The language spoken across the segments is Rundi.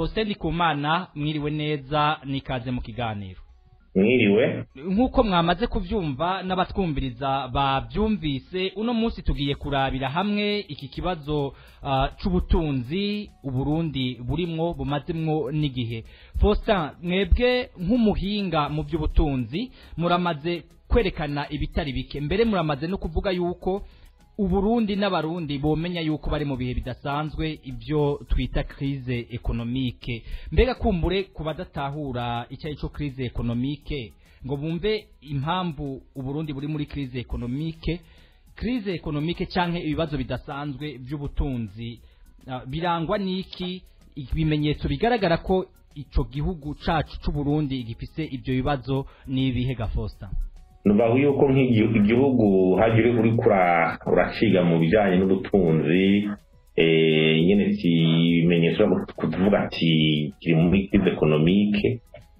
Faustin Ndikumana mwiriwe neza nikaze mu kiganiro mwiriwe nk'uko mwamaze kuvyumva n'abatwumviriza bavyumvise uno munsi tugiye kurabira hamwe iki kibazo uh, c'ubutunzi uburundi burimwo bumazemwo n'igihe Faustin mwebwe nk'umuhinga mu by'ubutunzi muramaze kwerekana ibitari bike mbere muramaze no kuvuga yuko uburundi n'abarundi bomenya yuko bari mu bihe bidasanzwe ibyo twita crise economique mbega kumbure ku badatahura icyo ari cyo crise economique ngo bumve impamvu uburundi buri muri crise economique crise economique canke ibibazo bidasanzwe by'ubutunzi uh, birangwa n'iki ibimenyetso bigaragara ko ico gihugu cacu c'uburundi gifise ibyo bibazo n'ibihe gafosta nubaho yuko nk'igihugu hajya uri uraciga mu bijyanye n'ubutunzi nyine ikimenyetso kuvuga ati kiri muri kize ekonomike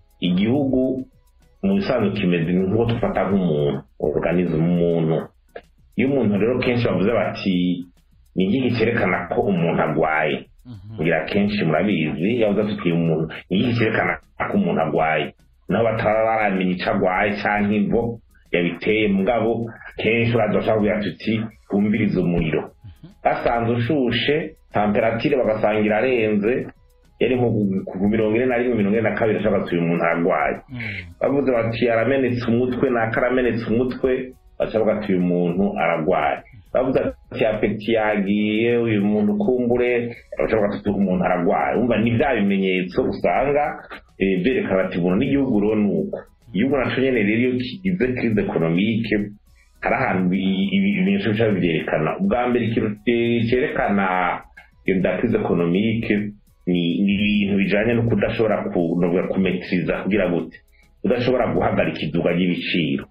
igihugu mu bisanzwe kimeze nk'uko dufata nk'umuntu organize umuntu iyo umuntu rero kenshi bavuze bati ni igihe cyerekana ko umuntu arwaye ngira kenshi murabizi yavuze ati umuntu ni igihe cyerekana ko umuntu arwaye naho bataba baramenya icyo arwaye cyangwa imvo yabiteye mugabo kenshi uraza bashaka tuti twumvirize umuriro basanze ushushe temperatire bagasanga irarenze yari nko ku mirongo ine na rimwe mirongo ine na kabiri ashaka tuye umuntu arwaye bavuze bati aramenetse umutwe naka aramenetse umutwe bashaka batuye umuntu ararwaye bavuze ati apeti yagiye uyu muntu kumbure bashaka batuye umuntu ararwaye umva ni bya bimenyetso usanga byerekana ati umuntu n'igihugu rero ni uko igihugu naco nyene rero iyo kigize crise economique hari ahantu ibimenyetso bica bivyerekana ubwa mbere ikintu cerekana iyo da crise economique ni ibintu bijanye no kudashobora kumetiriza kugira gute udashobora guhagarika iduga ry'ibiciro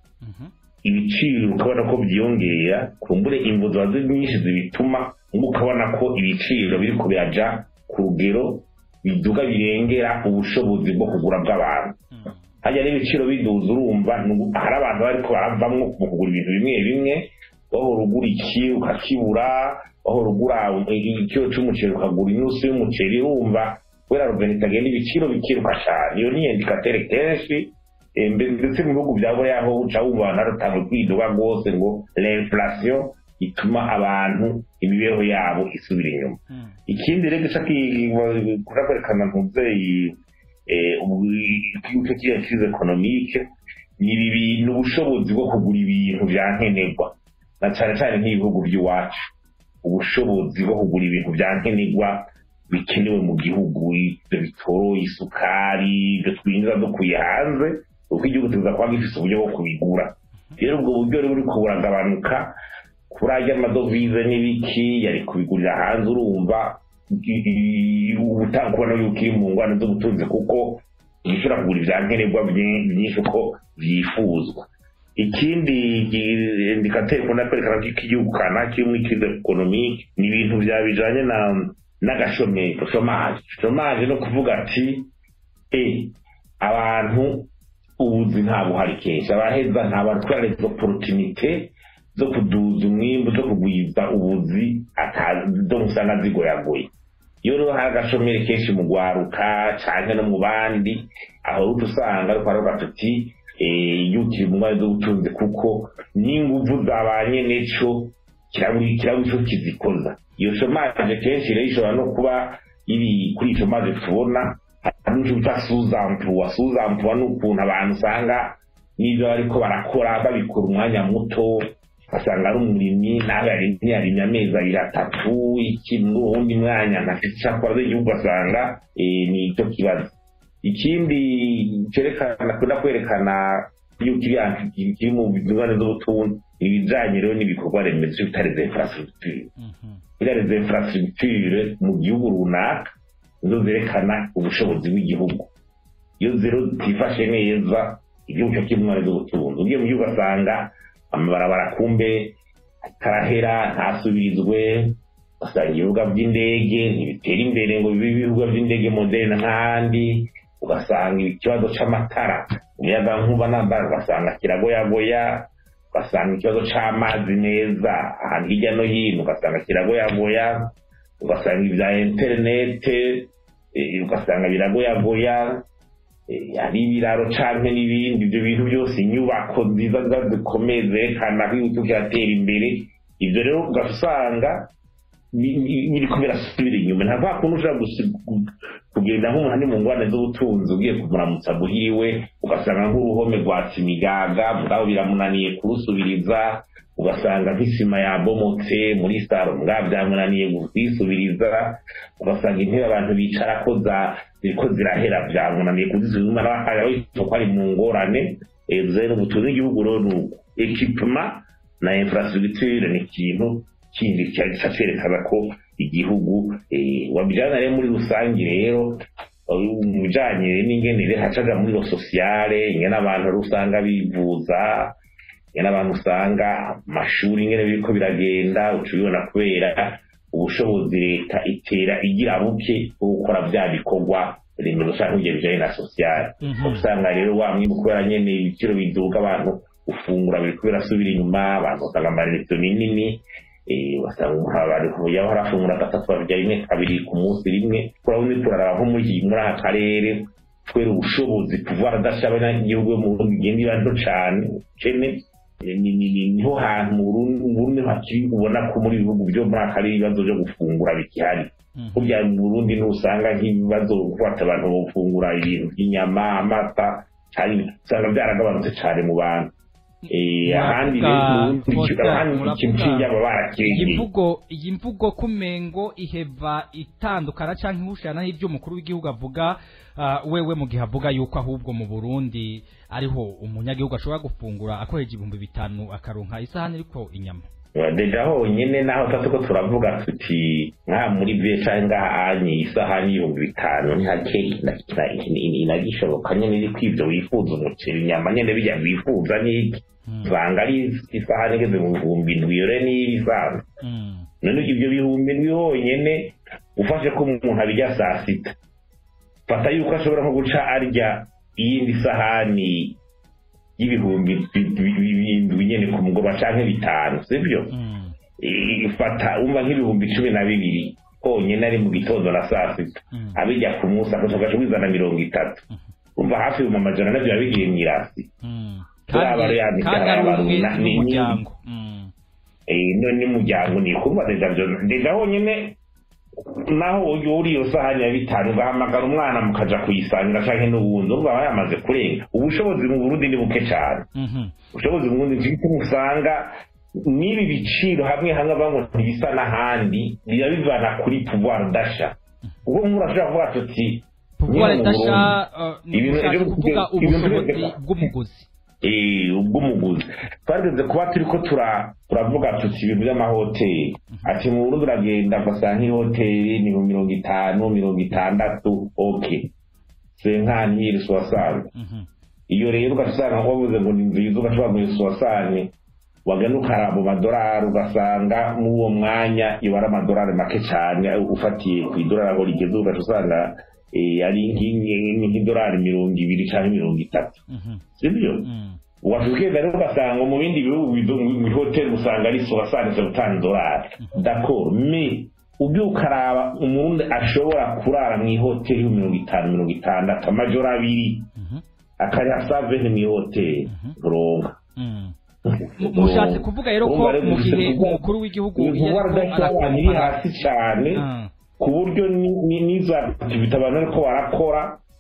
ibiciro ukabona ko byiyongera kumbure imvo ziba nyinshi zibituma ngo ukabona ko ibiciro biriko biraja ku rugero biduga birengera ubushobozi bwo kugura bw'abantu hajya n'ibiciro biduza urumva hari abantu bariko baravamwo mu kugura ibintu bimwe bimwe wahora ugura iki ukakibura wahora ugura ikiro c'umuceri ukagura inusu y'umuceri urumva kubera ruveni itagenda ibiciro bikiruka cane iyo ni indikatere kenshi ndetse mu bihugu bya buriya aho uca wumva abantu barutanga kwiduga rwose ngo l'inflation ituma abantu imibereho yabo isubira inyuma ikindi rero gica kura kwerekana ntuvyeyi igihugu kiriya crise economique ni ubushobozi bwo kugura ibintu vya nkenerwa na cane cane nk'ibihugu by'iwacu ubushobozi bwo kugura ibintu vya nkenerwa bikenewe mu gihugu ibyo bitoro isukari ibyo twinjiza dukuye hanze kuko igihugu tuza kuba gifise uburyo bwo kubigura rero ubwo buryo rero buriko buragabanuka kuri arya amadovize n'ibiki yari kubigurira hanze urumva ubutaha yuko iri mu ngwano z'ubutunzi kuko gishobora kugura ibya nkenerwa byinshi uko byifuzwa ikindi indikateri ikunda kwerekana ko igihugu kana kiri muri crise economique ni ibintu bya bijanye na n'agashomeri shomaje shomaje no kuvuga ati e abantu ubuzi nta buhari kenshi abaheza nta bantu twara izo opportunité zo kuduza umwimbu zo kugwiza ubuzi zo musanga zigoyagoye iyo rero hari agashomeri kenshi mu gwaruka canke no mu bandi aho uca usanga ariko aravuga tuti yukiri mu mwanya z'ubutunzi kuko n'inguvu zabanye neco kiraburi ico kizikoza iyo shomaje kenshi rero ishobora no kuba iri kuri iyo shomaje tubona hari n'icyo bita suzampuwa suzampuwa ni ukuntu abantu usanga n'ibyo bariko barakora babikora umwanya muto ugasanga ari umurimyi nawe yarimye yarimye amezi abiri atatu iki n'uwundi mwanya ntafite icyo akora igihugu ugasanga ni icyo kibazo ikindi cyerekana kunda kwerekana yuko kiri mu ngorane z'ubutunzi ibijanye rero n'ibikorwa remezo bitari za infrastructure iriya za infrastructure mu gihugu runaka nizo zerekana ubushobozi bw'igihugu iyo zero zitifashe neza igihugu cyo kiri mu ngorane z'ubutunzi ugiye mu gihugu ugasanga amabarabara kumbe atarahera ntasubirizwe ugasanga ibibuga by'indege ntibitera imbere ngo bibe ibibuga by'indege moderne nk'ahandi ugasanga ikibazo c'amatara umuyaga nkuba nambara ugasanga kiragoyagoya ugasanga ikibazo c'amazi meza ahantu hirya no hino ugasanga kiragoyagoya ugasanga ibya interinete eh, ugasanga biragoyagoya eh, ari ibiraro canke n'ibindi ibyo bintu byose inyubako nziza nziza zikomeye zerekana ko igihugu kiratera imbere ibyo rero ugasanga bi- bi- biriko birasubira inyuma nta kwa kuntu ushobora gusi- gu- kugenda nk'umuntu ari mu ngwane z'ubutunzi ugiye kumuramutsa buhiwe ugasanga nk'uruhome rwatsa imigaga mugabo biramunaniye kurusubiriza ugasanga nk'isima yabomotse muri saro mugabo byamunaniye kuyisubiriza ugasanga intebe abantu bicarako za- ziriko zirahera byamunaniye kuzisubiza n'abakaya ko ari mu ngorane Eh, zero ubutunzi bw'igihugu rero ni uko ekipema na infrastructure ni ikintu kindi cyaca cyerekana ko igihugu eh, wabijyana rero muri rusange rero eh, mu bijyanye n'ingenere hacaga muri lo sosiyale ingene abantu rero usanga bivuza ingene abantu usanga amashuri ingene biriko biragenda uca ubibona kubera ubushobozi leta itera igira buke bwo gukora bya bikorwa remezo cyangwa ibyo bijyanye na sosiyale Mhm. usanga rero wa mwimbu kubera nyene ibiciro biduga abantu gufungura biriko birasubira inyuma abantu basanga amarezo minini eh, basanga umuntu abantu yaba harafungura gatatu babirya rimwe kabiri ku munsi rimwe urabona turaraba nko muri iki- muri aka karere kubera ubushobozi kuva adasha abanyagihugu bo mu Burundi igenda iba nto cane kene eh, ni- ni- ni- niho hantu mu Burundi mu Burundi hakiri ubona ko muri ibihugu byo muri aka karere ibibazo byo gufungura bikihari Mhm. burya mu Burundi ntusanga nk'ibibazo gufata abantu bafungura ibintu by'inyama amata cyane usanga byaragabanutse cyane mu bantu Eh, ahandi rero mu Burundi Muravuga- ahandi muravuga- ikintu cy'inyama iyi barakirengeye mvugo iyi mvugo kumengo iheva itandukana canke ihushana n'ivyo umukuru w'igihugu avuga ah, wewe mu gihe avuga yuko ahubwo mu Burundi ariho umunyagihugu ashobora gufungura akoresheje ibihumbi bitanu akaronka isahani iriko inyama deja honyine naho tatu ko turavuga tuti nka muri vie canke ngaha anyi isahani y'ibihumbi bitanu ntihake inagishoboka nyene iri kwivyo wifuza umuceri inyama nyene bijya wifuza n'iki Mm. usanga ari isahani igeze mu bihumbi indwi yore n'ibisanzwe Mm. none ibyo bihumbi ndwi honyine ufashe ko umuntu abijya saa sita fata yuko ashobora nko guca arya iyindi sahani y'ibihumbi bi- bi- bi- bindwi nyene ku mugoroba canke bitanu sibyo Mm. I- fata umva nk'ibihumbi cumi na bibiri honyine ari mu gitondo na saa sita Mm. abijya ku munsi agaca wizana mirongo itatu umva hafi ibihumbi amajana navyo biba bigiye mw'irasi Mm. Turi aba kandi yandika kandi ari abantu umwe na- ni- n'umuryango Mm. Eh, none n'umuryango ni kuba deja byo deja honyine naho uri iyo sahani ya bitanu ugahamagara umwana mukaja kuyisangira canke n'ubundi urumva aba yamaze kurenga ubushobozi mu burundi ni buke cane Mhm. ubushobozi mu burundi nicyo usanga n'ibi biciro hamwe hamwe bamwe ntibisa n'ahandi biba bivana kuri pouvoir dasha ubwo nk'umuntu ashobora kuvuga tuti pouvoir nyine mu dasha Burundi, uh, ni ibintu ushatse rero kuvuga ibintu ubushobozi byose- bw'umuguzi eh, ubw'umuguzi twageze kuba turi ko tura- turavuga tuti ibintu by'amahoteli ati mu burundi uragenda ugasanga nk'ihoteli ni mu mirongo itanu mirongo itandatu ok senkantiri suwasane Mhm. iyo rero ugasanga wabuze ngo ni nziza ugashobora muri suwasane wagana ukaraba mu madorari ugasanga muri uwo mwanya iba ari amadorari make cyane ufatiye ku idorari aho rigeze ugaca usanga eh, ari nk'ingi- nk'idorari mirongo ibiri cyangwa mirongo itatu Mhm. sibyo Mm. wakigenda rero ugasanga mu bindi bihugu bizo- mu hoteli usanga ari sowasanitse gutanga idolari dakoro me ubyo ukaraba umurundi ashobora kurara mu ihoteli yo mirongo itanu mirongo itandatu amajoro abiri Mhm. akariha saveni mu ihoteli uronka Mm. mushatse kuvuga rero ko mu gihe umukuru w'igihugu iyo pouvoir ariko d'achat abantu iri arakompara hasi cyane Ah. ku buryo ni- ni- n'izo activite abantu ariko barakora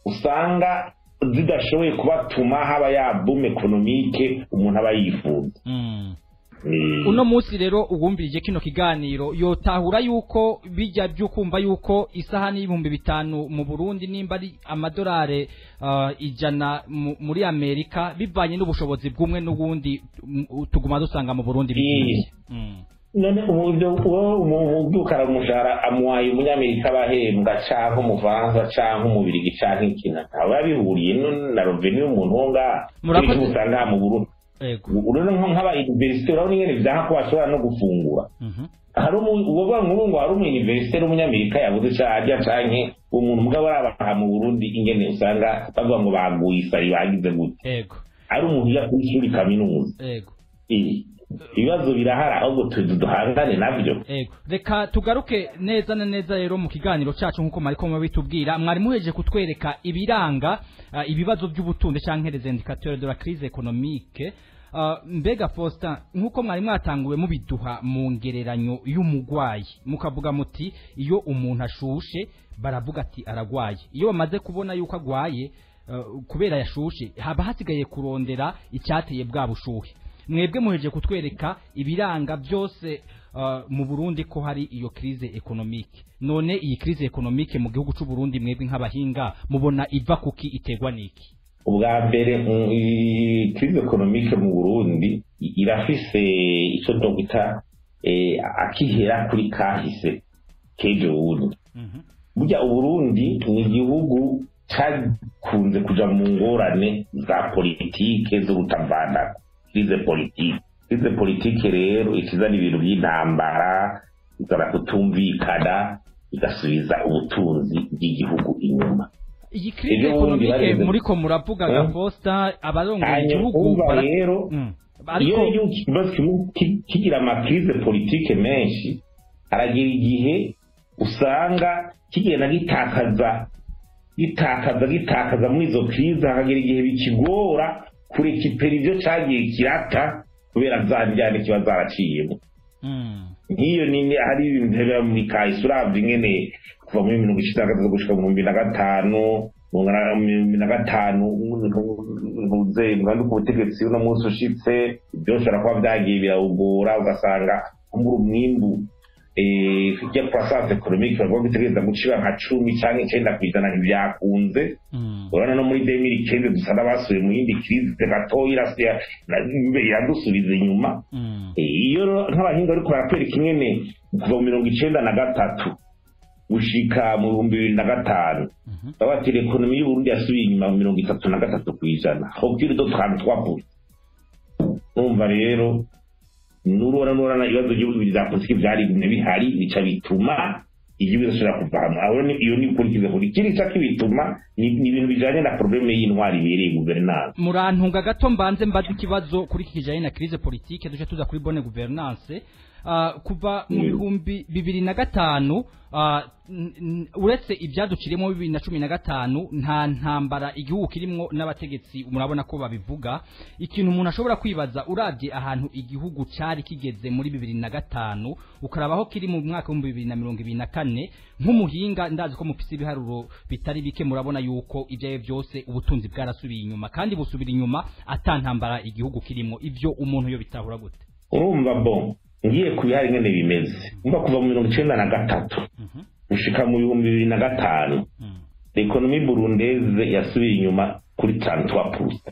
usanga zidashoboye kubatuma haba ya boom ekonomike umuntu aba yifuza Mm. Ni- uno munsi rero uwumvirije kino kiganiro yotahura yuko bijya by'ukumva yuko isahani y'ibihumbi bitanu mu Burundi nimba ari amadolari uh, ijana mu- muri Amerika bivanye n'ubushobozi bw'umwe n'ubundi mm, tuguma dusanga mu Burundi bigiye mm. none uburyo ubyukara umushahara amuhaye umunyamerika abahembwa canke umufaransa canke umubirigi canke ikina aba yabihuriye no- na roveni y'umuntu wo ngaha Murakoze. Kenshi usanga aha mu burundi ego urabona nko nk'abayuniverisite urabona ingene vyanka ko bashobora no gufungura Mhm. hari umu- uwovuga nk'ubu ngo hari umuyuniverisite w'umunyamerika yabuze ico arya canke umuntu mugabo arabaha mu burundi ingene usanga bavuga ngo baguye isari bagize gute ego ari umuntu ya kw'ishuri kaminuza ego Eh, ibibazo birahari ahubwo tuzi duhangane nabyo Ego. Reka tugaruke neza na neza rero mu kiganiro cacu nkuko mariko mubitubwira mwari muheje kutwereka ibiranga uh, ibibazo by'ubutunzi canke les indicateurs de la crise économique Uh, mbega Faustin nkuko mwari mwatanguwe mubiduha mu ngereranyo y'umugwayi mukavuga muti iyo umuntu ashushe baravuga ati aragwaye iyo bamaze kubona yuko agwaye uh, kubera yashushe haba hasigaye kurondera icyateye bwa bushuhe mwebwe muheje kutwereka ibiranga byose uh, mu Burundi ko hari iyo crise economique none iyi crise economique mu gihugu c'u Burundi mwebwe nk'abahinga mubona iva kuki iterwa niki ubwa mbere mm, i- crise economique mu burundi i- irafise ico dogita eh, akihera kuri kahise kejo bundi Mhm. burya uburundi ni igihugu cakunze kuja mu ngorane za politike zo gutavanako crise politike crise politike rero ikizana ibintu by'intambara izana kutumvikana igasubiza ubutunzi bw'igihugu inyuma iyi crise Ejo bundi economique bageze- muriko muravuga Eh? Faustin abarongoye hanyuma igihugu umva bara- rero Mm. iyo ariko igihugu kibazo kimwe ki- kigira amakrize politike menshi haragira igihe usanga kigenda gitakaza gitakaza gitakaza muri izo krize hakagira igihe bikigora kurekipera ibyo cyagiye kirata kubera za njyane kiba zaraciyemo Mm. nk'iyo nini hari ibintu biba muri kahise uravye ingene kuva muri mirongo icenda na gatatu gushika mu bihumbi na gatanu mu ngana- mu bihumbi na gatanu ntuze mwanduka ubutegetsi uno munsi ushitse byose bishobora kuba vyagiye birawugora ugasanga kumbura umwimbu eh, ya croissance economique bavuga ko itegereza gucira nka cumi canke icenda kw'ijana ntibyakunze Mm. urabona no muri demiri kende dusa n'abasubiye mu yindi krize gatoya irasiya iradusubiza inyuma Mm. iyo nk'abahinga ariko baratwereka ingene kuva mu mirongo icenda na gatatu gushika mu bihumbi bibiri na gatanu Mhm. baba bati ekonomi y'uburundi yasubiye inyuma mu mirongo itatu na gatatu ku ijana hokiri do twantu twavuye numva rero nurora nurana ibibazo by'ibihugu bya politiki byarigumye bihari bica bituma igihugu kidashobora kuva hamwe aho ni- iyo ni ukurikiza kuri ikindi ca kibituma ni ni ibintu bijanye na probleme y'intwari ibereye guverinance murantunga gato mbanze mbaze ikibazo kuri iki kijanye na crise politique duce tuza kuri bonne gouvernance uh, kuva mu Mm. bihumbi bibiri na gatanu uh, n- n- uretse ibyaduciremo bibiri na cumi na gatanu nta ntambara igihugu kirimwo n'abategetsi murabona ko babivuga ikintu umuntu ashobora kwibaza uravye ahantu igihugu cari kigeze muri bibiri na gatanu ukarabaho kiri mu mwaka w'ibihumbi bibiri na mirongo ibiri na kane nk'umuhinga ndazi ko mufise ibiharuro bitari bike murabona yuko ibyo ari byo byose ubutunzi bwarasubiye inyuma kandi busubira inyuma atantambara igihugu kirimo ivyo umuntu yo bitahura gute urumva bo ngiye ku bihari ngene bimeze umva kuva mu mirongo icenda na gatatu Mhm. gushika mu bihumbi bibiri na gatanu Mm. ekonomi burundeze yasubiye inyuma kuri trantuwa purusa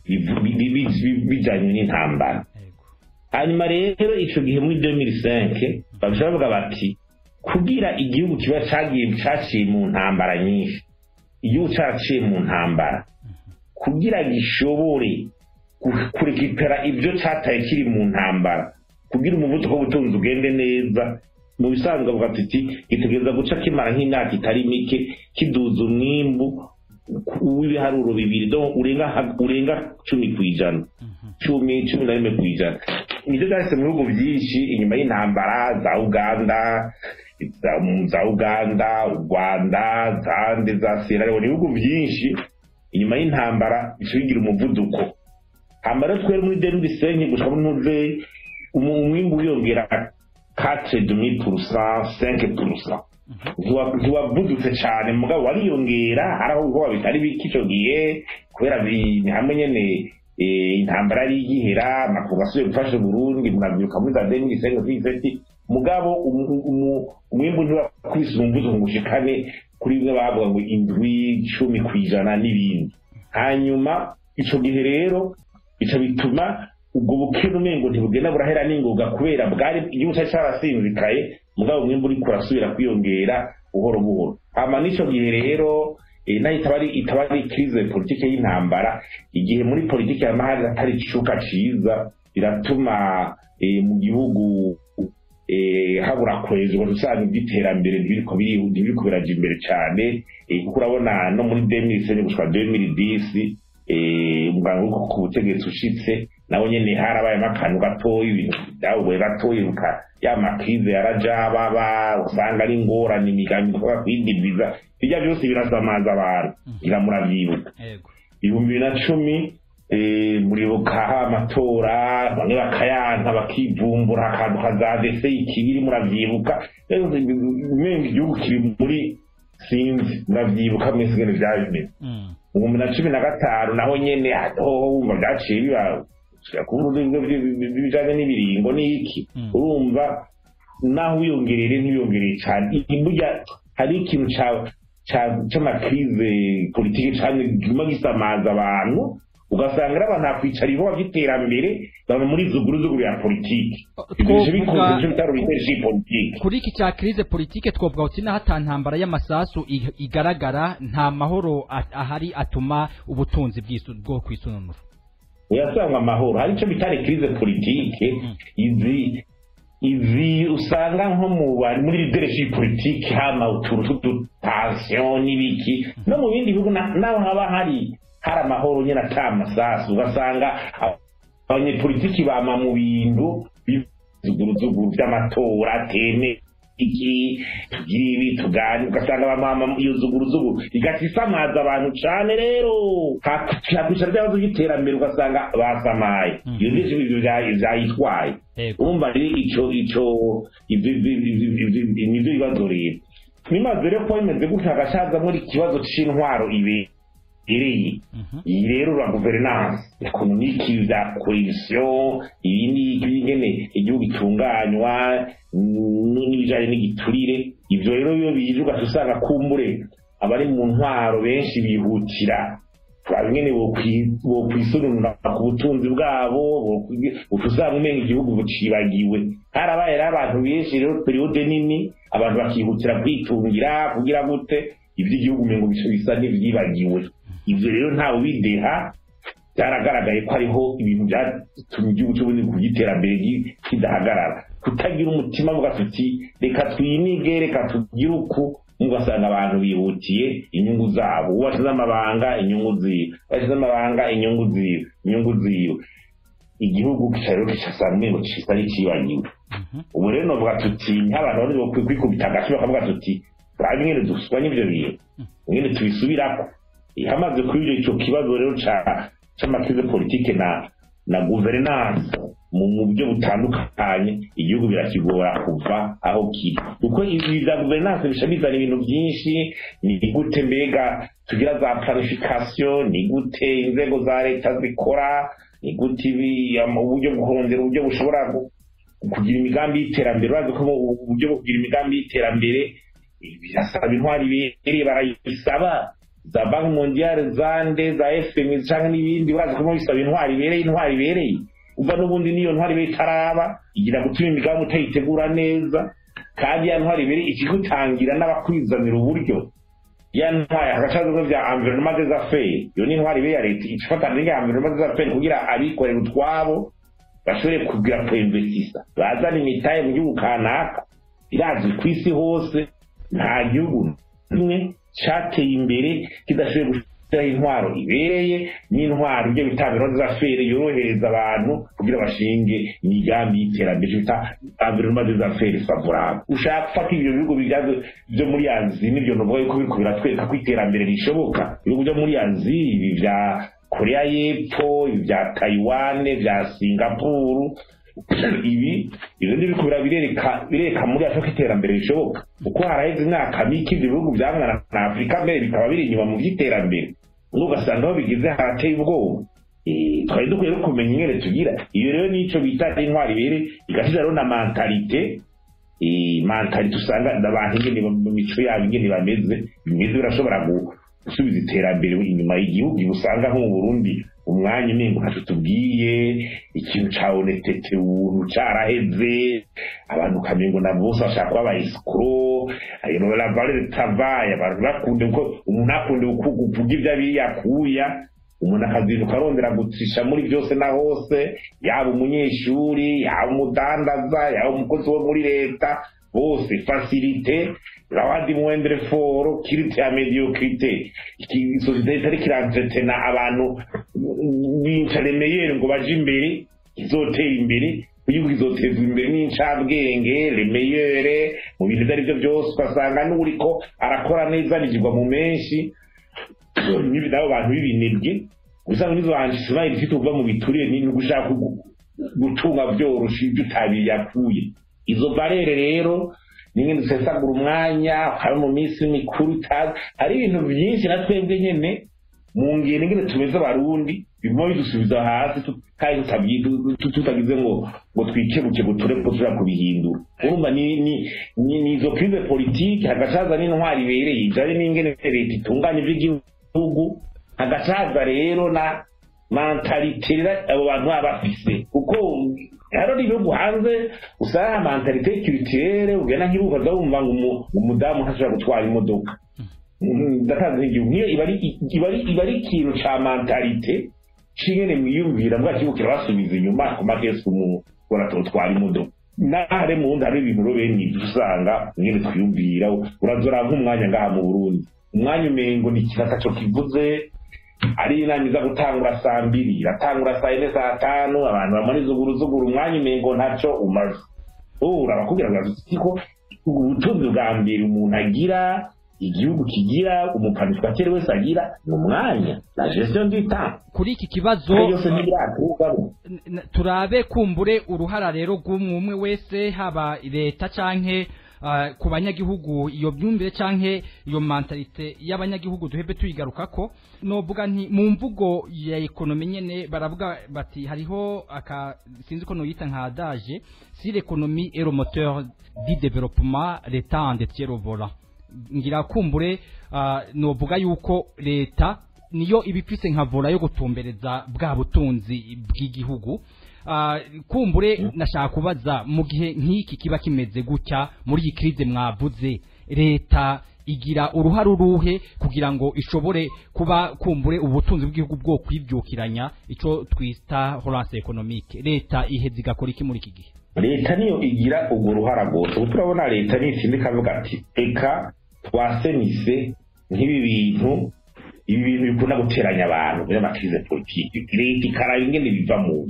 bijanye n'intambara Yego. hanyuma rero ico gihe muri 2005 babisha bavuga bati kugira igihugu kiba cagiye caciye mu ntambara nyinshi igihugu caciye mu ntambara kugira gishobore ku- kurekipera ibyo cataye kiri mu ntambara kugira umuvuduko w'ubutunzi ugende neza mu bisanzwe avuga ati gitegereza guca kimara nk'imyaka itari mike kiduza umwimbu w'ibiharuro bibiri donc urenga ha- urenga cumi ku ijana Mhm. cumi cumi na rimwe ku ijana nibyo byahise mu bihugu byinshi inyuma y'intambara za uganda za, za uganda u rwanda zande za sierra leone ibihugu byinshi inyuma y'intambara bica bigira umuvuduko hama rero twere muri demi bisenyi gushika muri ntuzeyi umwimbu wiyongera 4 demi purusa 5 purusa ntiwa- ntiwavudutse cyane mugabo wariyongera hari aho ubwoba bitari bike icyo gihe kubera bi- ni hamwe nyene eh, intambara yari igihera amakungu asubiye gufasha uburundi murabyibuka muri za deni isenga kw'iseti mugabo umu- umu- umwimbu ntiwakubise umumvuzo ngo ushikane kuri bimwe bavuga ngo indwi cumi ku ijana n'ibindi hanyuma ico gihe rero bica bituma ubwo bukene umengo ntibugenda burahera n'ingoga kubera bwari igihugu cyari cyarasinzikaye mugabo umwimbu uriko urasubira kwiyongera buhoro buhoro hama n'ico gihe rero eh, nayo itaba ari itaba ari crise politike y'intambara igihe muri politike y'amahanga atari icuka ciza biratuma eh, mu gihugu eh, habura kwezwa usanga iby'iterambere ntibiriko biri- ntibiriko biraja imbere cane eh, kuko urabona no muri 2010 gushika 2010 umuganga wo ku butegetsi ushitse nawe nyene harabayemo akantu gatoya ibintu byahuye gatoya ya makrize yarajababa usanga ari ingorane imigambi ikorwa kwidindiza bijya byose birasamaza abantu iramurabyibuka ibihumbi bibiri na cumi muribuka amatora bamwe bakayanka bakivumbura akantu kazadese ikibiri muravyibuka umenga igihugu kiri muri sinzi muravyibuka mwese ngene vyaba bimeze mu bihumbi na cumi na gatanu naho nyene hoho wumva vyaciye biba kuvuga bijanye n'ibiringo n'iki urumva naho wiyongerere ntibiyongereye cane burya hari ikintu c'amakrize politike cane guma gisamaza abantu ugasanga ari abantu hakwicara ibikorwa by'iterambere baba muri zuguruzuguru ya politiki kuri iki cya krize politike twovuga uti naho ata ntambara y'amasasu igaragara nta mahoro ahari atuma ubutunzi bwo kwisununura uyasanga amahoro hari icyo bita krize politike izi izi usanga nko mu muri leadership politike hama utuntu tw'udutansiyo n'ibiki no mu bindi bihugu naho haba hari hari amahoro nyine ata amasasu ugasanga abanyepolitiki bama mu bintu bizuguruzuguru by'amatora teme iki tugira ibi tugani ugasanga bamama iyo zuguruzuguru igati isamaza abantu cane rero hakwicara by'abazo by'iterambere ugasanga basamaye iyo byinshi ibyo vyayitwaye urumva rero ico ico nivyo bibazo rero nimaze rero kuba bimeze gutya hagacazamwo ikibazo c'intwaro ibe ireye iyi rero la guverinance ekonomiki vya cohesion ibi ni ingene igihugu gitunganywa n'ibijanye n'igiturire ivyo rero iyo bije ugaca usanga kumbure abari mu ntwaro benshi bihutira turaba ingene bokwisununura ku butunzi bwabo uca usanga umenga igihugu bucibagiwe harabaye rero abantu benshi rero periyode nini abantu bakihutira kwitungira kugira gute ivy'igihugu umengo bisa n'ivyibagiwe ivyo rero ntawe ubideha byaragaragaye ko hariho ibintu byatumye igihugu cy'ubundi ku by'iterambere kidahagarara kutagira umutima muga tuti reka twinige reka tugire uku mugasanga abantu bihutiye inyungu zabo uwo washize amabanga inyungu ziwe washize amabanga inyungu ziwe inyungu ziwe igihugu rero kisasanga umengo cisa n'icibagiwe ubu rero novuga tuti nk'abantu bari kwikubita agashi bakavuga tuti turabe ingene dusubanye ivyo bintu ingene tubisubirako ihamaze kuri icyo kibazo rero c'amakrize politike na na guverinance mu buryo butandukanye igihugu birakigora kuva aho kiri kuko ibi bya guverinance bisha bizana ibintu byinshi ni gute mbega tugira za planification ni gute inzego za leta zikora ni gute uburyo bwo kurondera uburyo bushobora kugira imigambi y'iterambere urazi ko uburyo bwo kugira imigambi y'iterambere birasaba intwari bibereye barayisaba za banki mondiale zande za fmi cyangwa n'ibindi urazi ko bisaba intwari ibereye intwari ibereye uva n'ubundi niyo ntwari ibereye itaraba igira gutuma imigambi utayitegura neza kandi ya ntwari ibereye ikigutangira n'abakwizanira uburyo ya ntwari hagacazwe vya environnement des affaires iyo ni intwari ibereye ya leta ifatana n'ya environnement des affaires kugira abikorera utwabo bashobore kugira kuinvestisa bazana imitahe mu gihugu kanaka irazwi ku isi hose nta gihugu kimwe cyateye imbere kidashoboye gushyiraho intwaro ibereye n'intwaro ibyo bita environnement des affaires yorohereza abantu kugira bashinge imigambi y'iterambere bita environnement des affaires favorable ushaka gufata ibyo bihugu byo muri azi n'ibyo novuga yuko biriko biratwereka ko iterambere rishoboka ibihugu byo muri azi ibi vya korea y'epfo ibi vya taiwan vya singapuru ibi ibyo ni biriko birereka bireka muri afurika iterambere rishoboka kuko haraheze imyaka mike ibyo bihugu byamwana na afurika mbere bikaba biri inyuma mu by'iterambere ugasanga aho bigize harateye ubwoba twari dukwiye kumenya ingene tugira iyo rero nico bita intwari ibere igashira rero na mentalite mentalite usanga abantu ingene mu mico yabo ingene bameze bimeze birashobora gusubiza iterambere inyuma y'igihugu usanga nko mu burundi umwanya umengo ntacyo tubwiye ikintu ca honestete ubuntu caraheze abantu ukamengo na bose bashaka kuba abayisikoro la valeur travail abantu bakunde kuko umuntu akunde kuvuga ibyo abiyakuya umuntu akazinduka arondera gutsisha muri byose na hose yaba umunyeshuri yaba umudandaza yaba umukozi wo muri leta bose facilite rawadi mwendere foro kirite ya mediocrite sosiyete itari kirantretena abantu b'incaremeyere ngo baje imbere izotera imbere igihugu izotezwa imbere n'incabwenge remeyere mu bintu ibyo ari byo byose ugasanga n'uriko arakora neza rigirwa mu menshi n'abo bantu b'ibinebwe usanga n'izo hantu ismaili ifite kuva mu bituriye ni ugushaka gutunga byoroshe ibyo utabiyakuye izo barere rero nimwe dusesagura umwanya hari mu minsi mikuru itazi hari ibintu byinshi na twebwe nyene mu ngendo ngene tumeze abarundi biguma bidusubiza hasi kandi tutagize ngo ngo twikebuke ngo ture ko tushobora kubihindura urumva ni ni ni izo krize politike hagacaza n'intwari ibereye ijanye n'ingene leta itunganya ivy'igihugu hagacaza rero na mentalite abo bantu baba bafise kuko haro n'ibihugu hanze usanga mentalite culturelle ugenda nk'ibihugu ukaza wumva ngo umudamu ntashobora gutwara imodoka ndatanze nk'igihugu niyo iba ari ikintu ca mentalite cingene mwiyumvira mbwa kibuga kirabasubiza inyuma ku makesi umuntu uratwara imodoka nahare mu wundi hari ibintu rero bene ibyo usanga nyine twiyumvira urazora nk'umwanya ngaha mu burundi umwanya umengo ni ikintu ataco kivuze ari inama iza gutangura saa mbiri iratangura saa yine saa tanu abantu bamara izuguruzuguru umwanya umengo ntaco umaze urabakubwira ngo ko ubutunzi bwa mbere umuntu agira igihugu kigira umupanitwateri wese agira ni umwanya la gestion du temps kuri iki kibazo yose ntibiraturwamo turabe kumbure uruhara rero rw'umwe umwe wese haba leta canke uh, ku banyagihugu iyo myumvire canke iyo mentalite y'abanyagihugu duhebe tuyigarukako novuga nti mu mvugo ya ekonomi nyene baravuga bati hariho aka sinzi ko noyita nka adage si l'économie est le moteur du développement l'état en détient le volant ngira kumbure uh, novuga yuko leta niyo ibifise nka vola yo gutumbereza bwa butunzi bw'igihugu uh, kumbure nashaka kubaza mu gihe nk'iki kiba kimeze gutya muri iyi krize mwavuze leta igira uruhare uruhe kugira ngo ishobore kuba kumbure ubutunzi bw'igihugu bwo kwibyukiranya ico twita relance economique leta iheze igakora iki muri iki gihe leta niyo igira urwo ruhara rwose ubu turabona leta nitsinda ikavuga ati eka twasenise nk'ibi bintu ibi bintu bikunda guteranya abantu by'amakrize politiki leta ikaraba ingene biva mu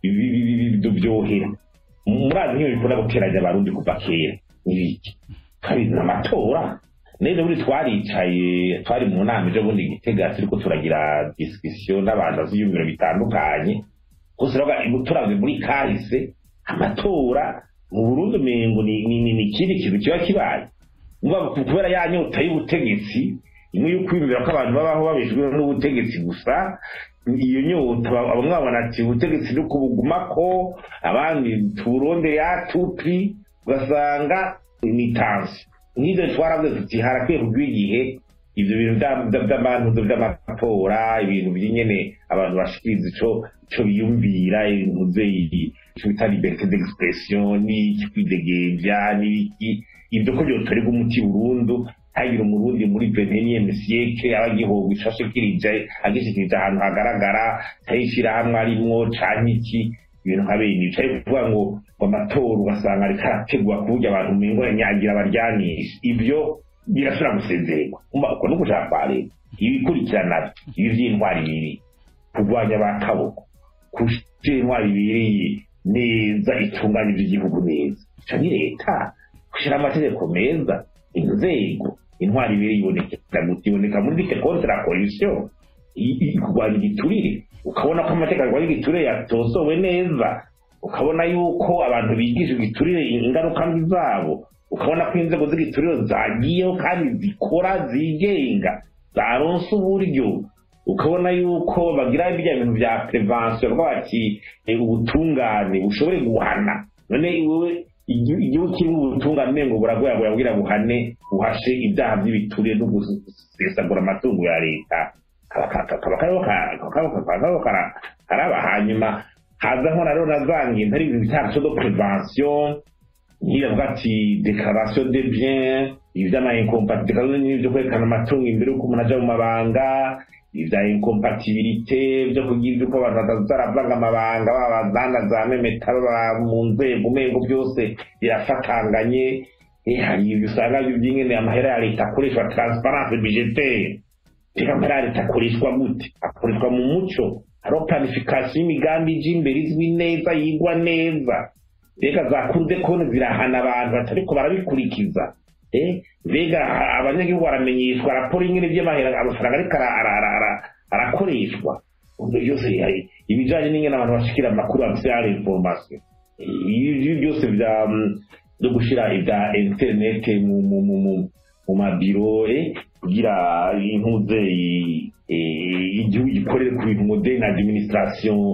ngiro byohera murazi nk'iyo bikunda guteranya abarundi kuva kera n'ibiki kabizi amatora neza buri twaricaye twari mu nama ejo bundi gitega turiko turagira discussion n'abantu baziyumviro bitandukanye gusa turavye muri kahise amatora mu burundi umengo ni ikindi kintu kiba kibaye kubera ya nyota y'ubutegetsi imwe yo kwibwira ko abantu babaho babeshejweho n'ubutegetsi gusa iyo nyota bamwe babona ati ubutegetsi ni kubugumako abandi turonde ya tupi ugasanga ni tansi nk'ibyo twaravuze tuti harakwiye kugwa igihe ibyo bintu by'abantu by'amatora ibintu by'inyene abantu bashikiriza ico ico biyumvira ibintu icyo bita liberté d'expression n'iki kwidegembya n'iki ibyo ko byotorerwa umuti burundu hagira umurundi muri venenième siècle aba gihoga ishashikirije agishikirije ahantu hagaragara cyayishirahamwe arimwo canke iki ibintu nka bene ibyo ariko kuvuga ngo ngo amatora ugasanga ariko arategwa ku buryo abantu umengo nyagira abaryanisha ibyo birashobora gusezererwa uko no gushaka kwa leta ibikurikirana ibi vy'intwari bibiri kurwanya ba kaboko kushira intwari bibereye neza itunganya iby'igihugu neza ico ni leta gushyira amategeko meza inzego intwari ibiri iboneka iboneka muri dite contre la corruption kurwanya igiturire ukabona ko amategeko arwanya igiturire yatosowe neza ukabona yuko abantu bigisha igiturire ingaruka mbi zabo ukabona ko inzego z'igiturire zagiyeho kandi zikora zigenga zaronse uburyo ukabona yuko bagira bijya bintu bya prevention bati ubutungane bushobore guhana none wowe igihugu kirimo ubutungane ngo buragoya burabwira buhane buhashe ibyaha by'ibiturire no gusesagura amatungo ya leta kaba karaba hanyuma hazaho na rero na za ngendo ari ibintu bitandatu do prevention nk'iyavuga ati declaration de bien ivy'ama incompatibilité n'ibyo kwerekana amatungo imbere y'uko umuntu aja mu mabanga ibya incompatibilité byo kugira iby'uko abantu batazaravanga amabanga baba bazana za memeta baba mu nzego umengo byose birafatanganye hari ibyo usanga by'ingene amahera ya leta akoreshwa transparence budgetaire reka amahera ya leta akoreshwa gute akoreshwa mu muco hariho planification y'imigambi ije imbere izwi neza yigwa neza reka za kurude konti zirahana abantu batariko barabikurikiza mbega abanyagihugu baramenyeshwa raporo ingene by'amahera amafaranga ariko arakoreshwa byose ibijanye n'ingene abantu bashikira amakuru bafise ari information ibi byose bya byo gushira ibya internet mu mabiro kugira intuze igihugu gikorere ku bintu moderne administration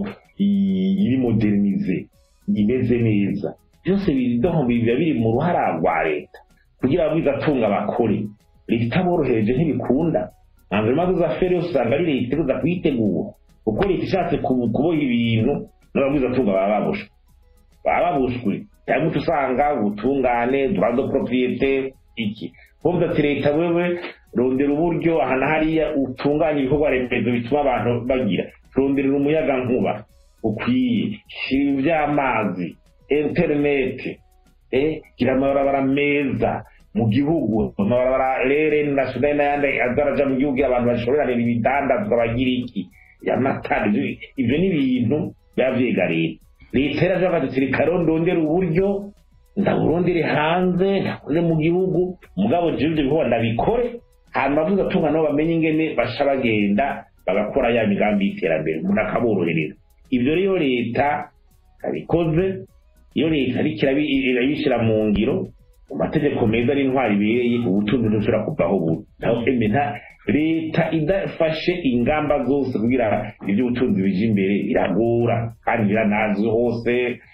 iri modernize imeze neza byose biba biri mu ruhara rwa leta kugira ngo bigatunga abakore leta itaborohereje ntibikunda environnement des affaires yose usanga ari leta iza kuyitegura kuko leta ishatse kuboha ibintu n'ababwizatunga baba babushwe baba babushwe cyangwa uca usanga ubutungane droit de propriété iki kumva ati leta wewe rondera uburyo aha na hariya utunganya ibikorwa remezo bituma abantu bagira ronderera umuyaga nkuba ukwiye shira iby'amazi interineti gira amabarabara meza mu gihugu amabarabara rere nasiyonali n'ayandi azaraja mu gihugu abantu bashorerana ibidandazwa bagira iki amatara ibyo ni ibintu biba byiga leta leta yaravuga ati reka rondondere uburyo ndaburondere hanze ndakoze mu gihugu mugabo jewe ibyo bikorwa ndabikore hanyuma avuze atunga nabo bamenye ingene basha bagenda bagakora ya migambi y'iterambere umuntu akaborohereza ibyo rero leta abikoze iyo leta ariko irabishyira mu ngiro mu mategeko meza n'intwari ibereye ubutunzi ntushobora kuvaho buri naho emena leta idafashe ingamba zose kugira iby'ubutunzi bije imbere biragora kandi biranazwi hose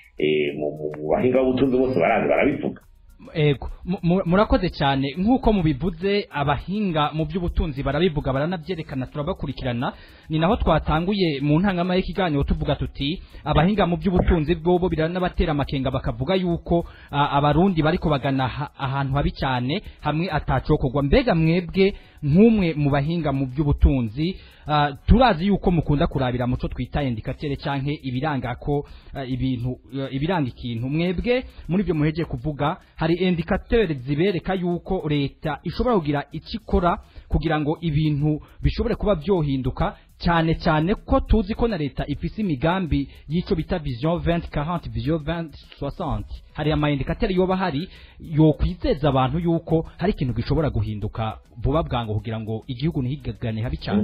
mu bahinga b'ubutunzi bose barazi barabivuga ego murakoze cyane nk'uko mubivuze abahinga mu by'ubutunzi barabivuga baranabyerekana turabakurikirana ni naho twatanguye mu ntangama y'ikiganiro tuvuga tuti abahinga mu by'ubutunzi bwobo biranabatera amakenga bakavuga yuko abarundi bariko bagana ahantu habi cyane hamwe atacokorwa mbega mwebwe nk'umwe mu bahinga mu by'ubutunzi turazi yuko mukunda kurabira muco twita indikatere canke ibiranga ko ibintu ibiranga ikintu mwebwe muri byo muheje kuvuga hari indikatere zibereka yuko leta ishobora kugira ikikora kugira ngo ibintu bishobore kuba byohinduka cyane cyane ko tuzi ko na leta ifise imigambi y'icyo bita vision 2040 vision 2060 hari ama indikateur yoba hari yo kwizeza abantu yuko hari ikintu gishobora guhinduka vuba bwango kugira ngo igihugu ntihigagane habi cyane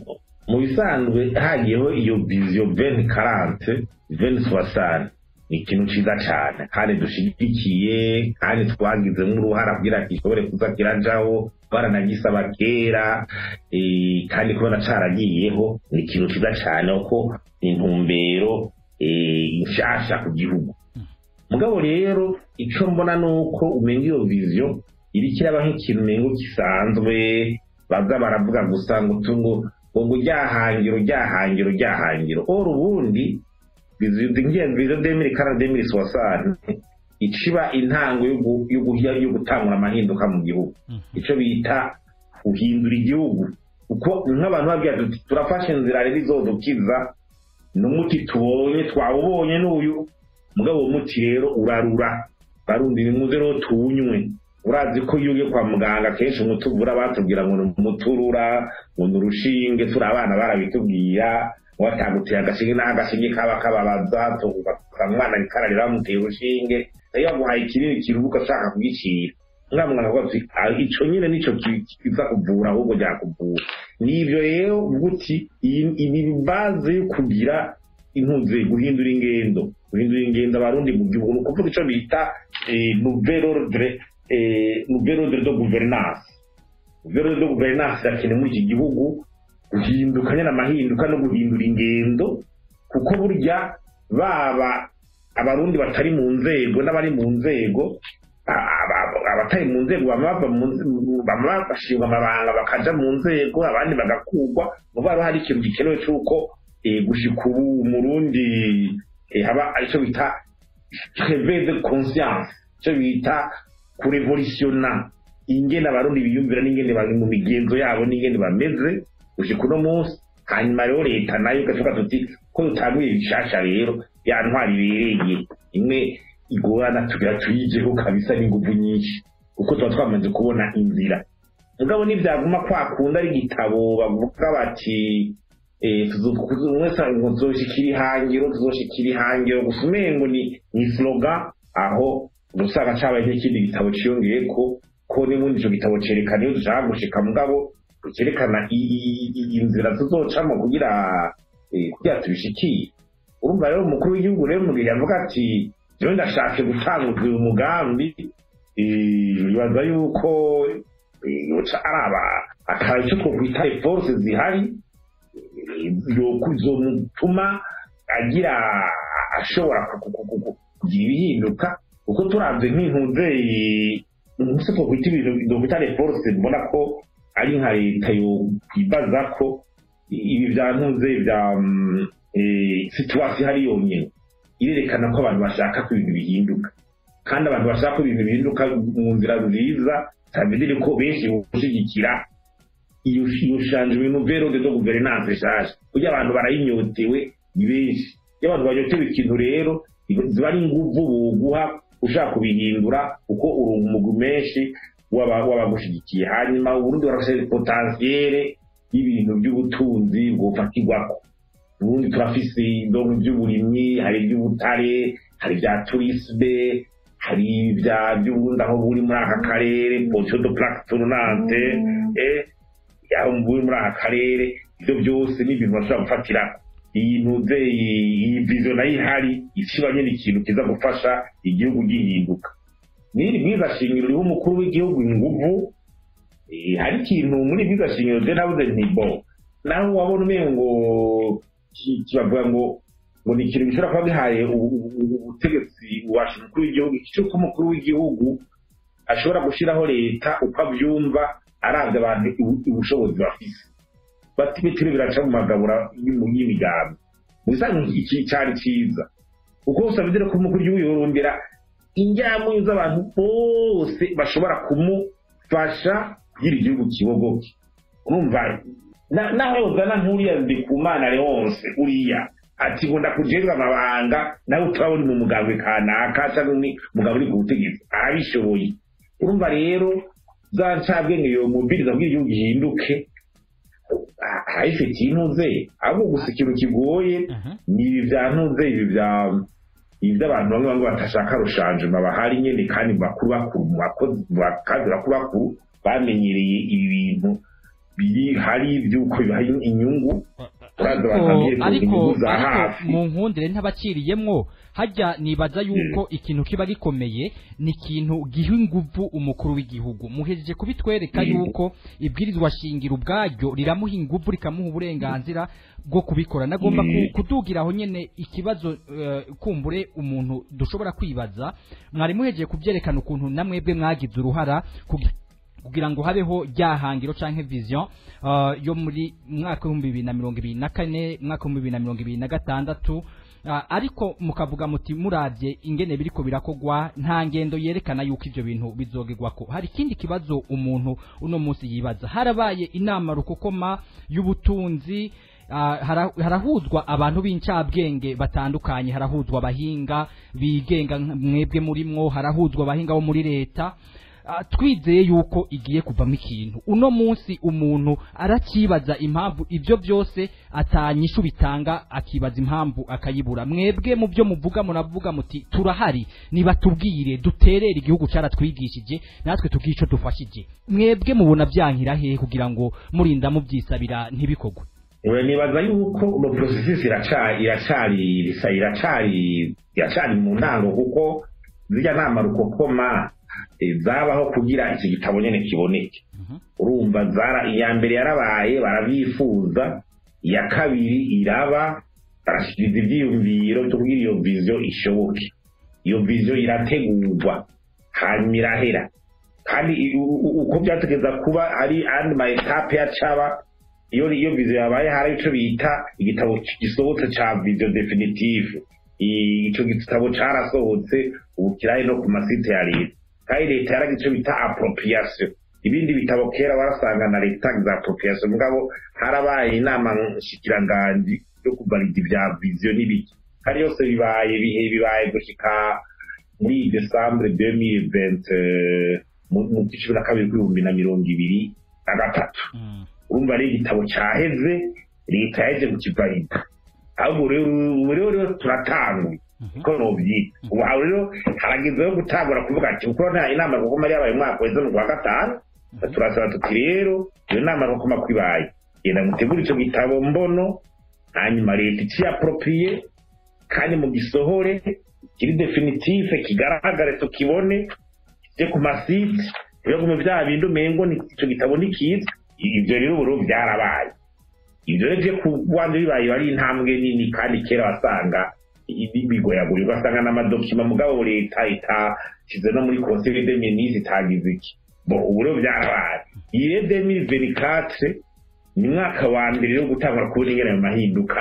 mu bisanzwe hagiyeho iyo vision 2040 2060 ni ikintu cyiza cyane kandi dushyigikiye kandi twagizemo uruhara kugira ngo gishobore kuza kirajaho baranagisaba kera kandi kubona cyaragiyeho ni ikintu cyiza cyane ko intumbero nshasha ku gihugu mugabo rero icyo mbona ni uko umenya iyo viziyo iri kiraba nk'ikintu umengo gisanzwe baza baravuga gusa ngo tungo ngo ryahangiro ryahangiro ryahangiro ora ubundi viziyo demiri kana demiri suwasani iciba intango yo gutangura amahinduka mu gihugu icyo bita guhindura igihugu kuko nk'abantu babwira tuti turafashe inzira rero izodukiza n'umuti tubonye twawubonye n'uyu mugabo uwo muti rero urarura barundi nimuze rero tuwunywe urazi ko iyo ugiye kwa muganga kenshi umuti uvura batubwira ngo ni umuturura ngo ni urushinge turi abana barabitubwira wataguteye agashinge n'aho agashinge kaba kababaza umwana arikararira bamuteye urushinge iyo baguhaye ikinini kiruhuka ashaka kugicira mwa mwana avuga ati ico nyine nico kiza kuvura ahubwo ryakuvura nivyo rero uti iyi baze yo kugira intuze guhindura ingendo guhindura ingendo abarundi mu gihugu ni ukuvuga ico bita nouvelle ordre nouvelle ordre de gouvernance nouvelle ordre de gouvernance irakenewe muri iki gihugu guhinduka nyine amahinduka no guhindura ingendo kuko burya baba abarundi batari mu nzego n'abari mu nzego abatari mu nzego baba bashinga amabanga bakaja mu nzego abandi bagakurwa muba hariho hari ikintu gikenewe cy'uko gushika ubu umurundi haba aricyo bita reve de conscience icyo bita kurevolutiona ingene abarundi biyumvira n'ingene bari mu migenzo yabo n'ingene bameze gushika uno munsi hanyuma rero leta nayo igavuga tuti ko dutanguye bishasha rero ya ntwari ibereye imwe igorana tugira tuyijeho kabisa n'ingufu nyinshi kuko tuba twamaze kubona inzira mugabo ntibyaguma kwa kundi ari igitabo bavuga bati wese ngo tuzoshikira ihangiro tuzoshikira ihangiro gusa umengo ni ni slogan aho usanga cabaye nk'ikindi gitabo ciyongeye ko ko n'ubundi ico gitabo cerekana iyo dushaka gushika mugabo cerekana inzira tuzocamo kugira kugira tubishikiye urumva rero umukuru w'igihugu rero mu gihe yavuga ati jewe ndashaka gutanguza uyu mugambi bibaza yuko yoca araba akaba icyo twokwita force zihari zomutuma agira ashobora kugira ibihinduka kuko turavye nk'intuzeyi ntuse twokwita ibintu twokwita force mbona ko ari nka leta yokwibaza ko ibi vya ntuze vya situwasiyo ihari yonyene irerekana ko abantu bashaka ko ibintu bihinduka kandi abantu bashaka ko ibintu bihinduka mu nzira nziza sabidire ko benshi gushigikira iyo shanje ibintu verode zo guverinance nshasha kugira abantu barayinyotewe ni benshi iyo abantu banyotewe ikintu rero ziba ari inguvu buguha ushaka kubihindura kuko uri umugwi menshi w'abagushigikiye hanyuma uburundi barafise potensiyere y'ibintu by'ubutunzi bwofatirwako ubundi turafise indongo by'uburimyi hari iby'ubutare hari ibya turisme hari ibya by'ubundi aho buri muri aka karere position de plaque tournante eh aho buri muri aka karere ibyo byose ni ibintu bashobora gufatira iyi ntuze iyi vision nayo ihari ikibanye n'ikintu kiza gufasha igihugu gihinduka n'iri bwiza shingiro ririho umukuru w'igihugu inguvu hari ikintu muri bwiza shingiro je nabuze nti bo naho wabona umengo kibavuga ngo ngo ni ikintu gishobora kuba gihaye ubutegetsi washa umukuru w'igihugu cy'uko umukuru w'igihugu ashobora gushyiraho leta uko abyumva arabye abantu ubushobozi bafise bati bitiri biraca mu magabura y'imigambi mu bisanzwe iki cyari cyiza kuko usabidire ko umukuru w'igihugu yorondera injyamunyu z'abantu bose bashobora kumufasha kugira igihugu kibogoke urumva naho yozana nk'uriya ndikumana leonse uriya ati ngo ndakujejwe amabanga nawe turabona mu mugambwe kanaka cyangwa ni mugabo uri ku butegetsi arabishoboye urumva rero za ncabwenge yo mubiriza kugira igihugu gihinduke arayifitiye intuze ahubwo gusa ikintu kigoye ni ibi bya ntuze ibi bya ibi by'abantu bamwe bamwe batashaka rushanjuma bahari nyene kandi bakuru bakuru mu bakozi bakazi bakuru bakuru bamenyereye ibi bintu biri hari by'uko bibaha inyungu ariko mu nkundire ntabakiriyemwo hajya nibaza yuko ikintu kiba gikomeye ni ikintu giha inguvu umukuru w'igihugu muhejeje kubitwereka yuko ibwirizwa shingiro ubwaryo riramuha inguvu rikamuha uburenganzira bwo kubikora nagomba kudugira aho nyene ikibazo kumbure umuntu dushobora kwibaza mwari muhejeje kubyerekana ukuntu namwebwe mwagize uruhara kugira ngo habeho ryahangiro canke vision uh, yo muri mwaka w'ibihumbi bibiri na mirongo ibiri na kane mwaka w'ibihumbi bibiri na mirongo ibiri na gatandatu uh, ariko mukavuga muti muravye ingene biriko birakogwa nta ngendo yerekana yuko ivyo bintu bizogegwako hari ikindi kibazo umuntu uno munsi yibaza harabaye inama rukokoma y'ubutunzi Uh, harahuzwa abantu b'incabwenge batandukanye harahuzwa abahinga bigenga mwebwe murimwo harahuzwa abahinga bo muri leta twizeye yuko igiye kuvamo ikintu uno munsi umuntu arakibaza impamvu ibyo byose atanyishu bitanga akibaza impamvu akayibura mwebwe mu byo muvuga muravuga muti turahari nibatubwire duterere igihugu cyaratwigishije natwe tubwiye icyo dufashije mwebwe mubona byankira hehe kugira ngo murinda mubyisabira ntibikogwe nibaza yuko uno porosesisi iracari iracari iracari mu ntango kuko zirya nama rukokoma zabaho kugira iki gitabo nyine kiboneke urumva zara iya mbere yarabaye barabifuza iya kabiri iraba barashyikiriza ibyiyumviro byo kugira iyo viziyo ishoboke iyo viziyo irategurwa hanyuma irahera kandi uko byategeza kuba ari andi ma etape ya caba iyo iyo viziyo yabaye hari icyo bita igitabo gisohotse cya viziyo definitive icyo gitabo cyarasohotse ubu kirari no ku masite ya leta kandi leta yaragize icyo bita appropriation ibindi bitabo kera warasanga na leta za appropriation mugabo harabaye inama nshikiranganji yo kuvalida ibya viziyo n'ibiki kandi yose bibaye bihe bibaye gushika muri decembre 2020 mu mu cumi na kabiri kw'ibihumbi na mirongo ibiri na gatatu Mm. urumva ari igitabo cyaheze leta yaje kukivalida ahubwo rero ubu rero rero turatanguye Mhm. ko nobyita ubu aho rero harageze yo gutangura kuvuga ati kuko nta inama rukoma yabaye umwaka weze mu kwa gatanu turasaba tuti rero iyo nama rukoma ko ibaye genda mutegure icyo gitabo mbono hanyuma leta iciyapropriye kandi mu gisohore kiri definitive kigaragare tukibone kijye ku masite ibihugu bya bindi umengo ni icyo gitabo ntikiza ibyo rero ubu byarabaye ibyo rero byo ku rwanda bibaye ari intambwe nini kandi kera wasanga ibi- bigoyagoye ugasanga n'amadokima mugabo leta itashyize no muri conseil de ministre itagize iki bo ubu rero byarabaye iyi rero demiri venikatre ni umwaka wa mbere yo gutangura kubona ingene ayo mahinduka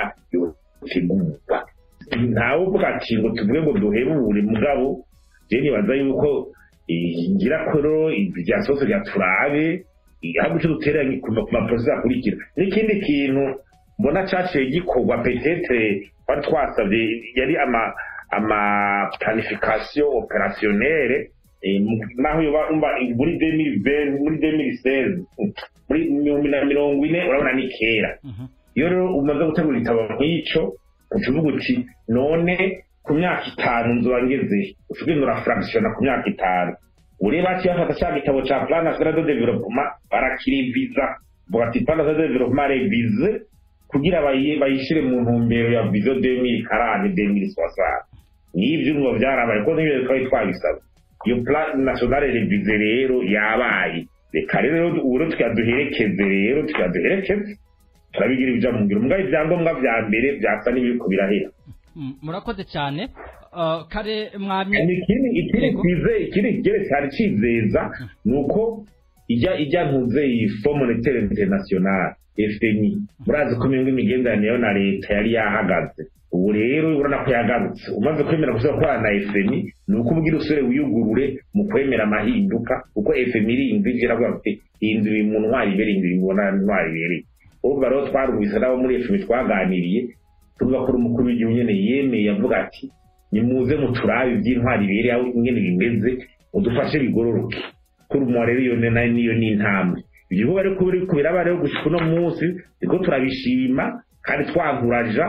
yotegurwa ntawe uvuga ati ngo tuvuge ngo duhebure mugabo je nibaza yuko eh, ngira ko rero ibya sose bya turabe ahubwo icyo duteranye ku ma- ku maprosi akurikira n'ikindi kintu mbona caciye gikorwa petetre twari twasabye yari ama ama planification opérationnelle eh, mu- naho yoba umva muri 2020 muri 2016 muri ibihumbi na mirongo ine urabona ni kera Mhm. iyo rero umaze gutegura igitabo nk'icyo ucuvuga uti none ku myaka itanu nzoba ngeze ucugenda urafractiona ku myaka itanu ureba haciye bafata cya gitabo ca plan national de development barakiriviza vuga ati plan national de development revize kugira bayi- bayishire mu ntumbero ya vision 2040 2060 n'ibyo ngo byarabaye ko n'ibyo twari twabisaba iyo plan national revize rero yabaye reka rero ubu rero tukaduherekeze rero tukaduherekeze turabigira ibija mu ngiro mugabo ibyangombwa vya mbere vyasa n'ibiriko birahera Mm, murakoze cyane Uh, kare mwamye Hanyuma ikindi ikindi Yego. twize ikindi kigere cyari cizeza ni uko ijya ijya ntuze iyi fo monetaire international fmi murazi ko imwe imigenderanire yo na leta yari yahagaze ubu rero urabona ko yagarutse umaze kwemera gusubira gukorana na fmi ni uko ubwira usubire wiyugurure mu kwemera amahinduka kuko fmi irinzi ije iravuga ati hindura mu ntwari ibere hindura mu ntwari ibereye urumva rero twarumvise n'abo muri fmi twaganiriye tuvuga ko umukuru w'igihugu nyene yemeye avuga ati nimuze muturabe iby'intwari ibereye aho ingene bimeze mudufashe bigororoke kuri umuntu rero iyo ni- nayo niyo ni intambwe ibyo bihugu ariko biri kubiraba rero gushika uno munsi niko turabishima kandi twaguraja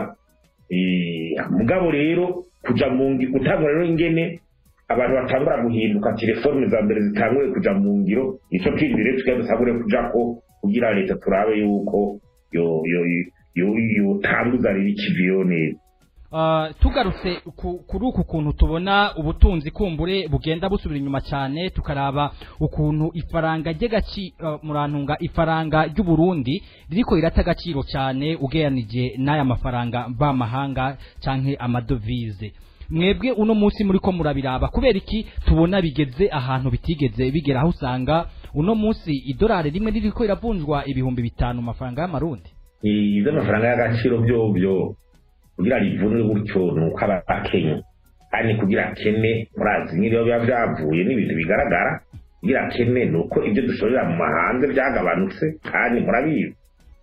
Eh, mugabo rero kuja mu ngi gutangura rero ingene abantu batangura guhinduka telefone za mbere zitanguye kuja mu ngiro nico kindi rero tugiye dutangure kujako kugira leta turabe yuko yo yo yo yotanguza rero ikiviyo neza Uh, tugarutse ku- kuri uku kuntu tubona ubutunzi kumbure bugenda busubira inyuma cyane tukaraba ukuntu ifaranga ry'agaci uh, murantunga ifaranga ry'u Burundi ririko rirata agaciro cyane ugereranije n'aya mafaranga mvamahanga canke amadovize mwebwe uno munsi muri ko murabiraba kubera iki tubona bigeze ahantu bitigeze bigera aho usanga uno munsi idolari rimwe ririko riravunjwa ibihumbi bitanu mu mafaranga y'amarundi iby'amafaranga y'agaciro byobyo kugira rivunwe gutyo ni uko aba akenya kandi kugira akene murazi nk'ibiba biba byavuye n'ibintu bigaragara kugira akene ni uko ibyo dushorera mu mahanga byagabanutse kandi murabizi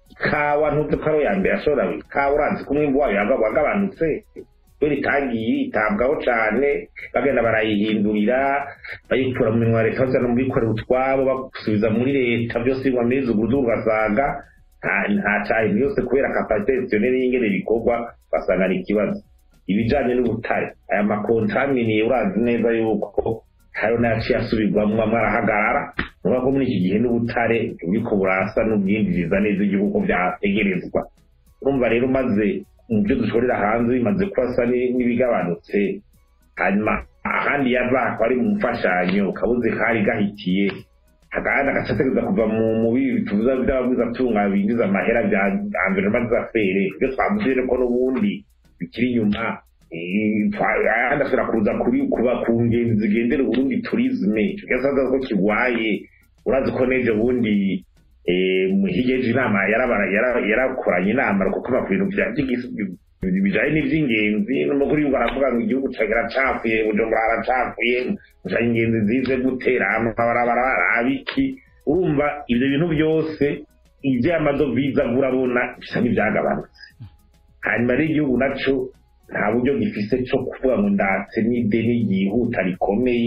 ikawa ntuzi ko ariyo ya mbere ashobora ikawa urazi ko umwimbu wayo yaga- wagabanutse kubera itagiye yitabwaho cyane bagenda barayihindurira bayikura mu minwa ya leta bajyana mu bikorera utwabo basubiza muri leta byose bigwa muri zugudu ugasanga nta- nta cyahindu yose kubera kapasite gestionnaire y'ingene bikorwa basanga ari ikibazo ibijanye n'ubutare aya makontaminiye urazi neza yuko hariho n'ayaciye asubirwamwo amwe arahagarara nuvuga ko muri iki gihe n'ubutare buriko burasa n'ubwinjiriza neza igihugu ko vyategerezwa urumva rero maze mu byo dushorera hanze bimaze kubasa ni- n'ibigabanutse hanyuma ahandi yava akaba ari mu mfashanyo kabuze kari gahitiye agahanda gacategereza kuva mu mubi tuvuza by'abaguzi atunga binjiza amahera bya environnement d'affaires ibyo twavuze rero ko n'ubundi bikiri inyuma eh, twa- ahandi ashobora kuza kuri kuba ku ngenzi zigendera uburundi tourisme kigasaza ko kigwaye urazi ko n'ejo bundi eh, mu higeje inama yarabara- yara- yarakoranye inama kuko ku bintu bya by'igisi bijanye n'ivy'ingenzi n'umukuru w'igihugu aravuga ngo igihugu kiracafuye bujumbura haracafuye gusa ingenzi zize gutera amabarabara arabiki urumva ivyo bintu byose ivy'amadovize agura abona bisa n'ivyagabanutse hanyuma rero igihugu naco nta buryo gifise co kuvuga ngo ndatse n'ideni ryihuta rikomeye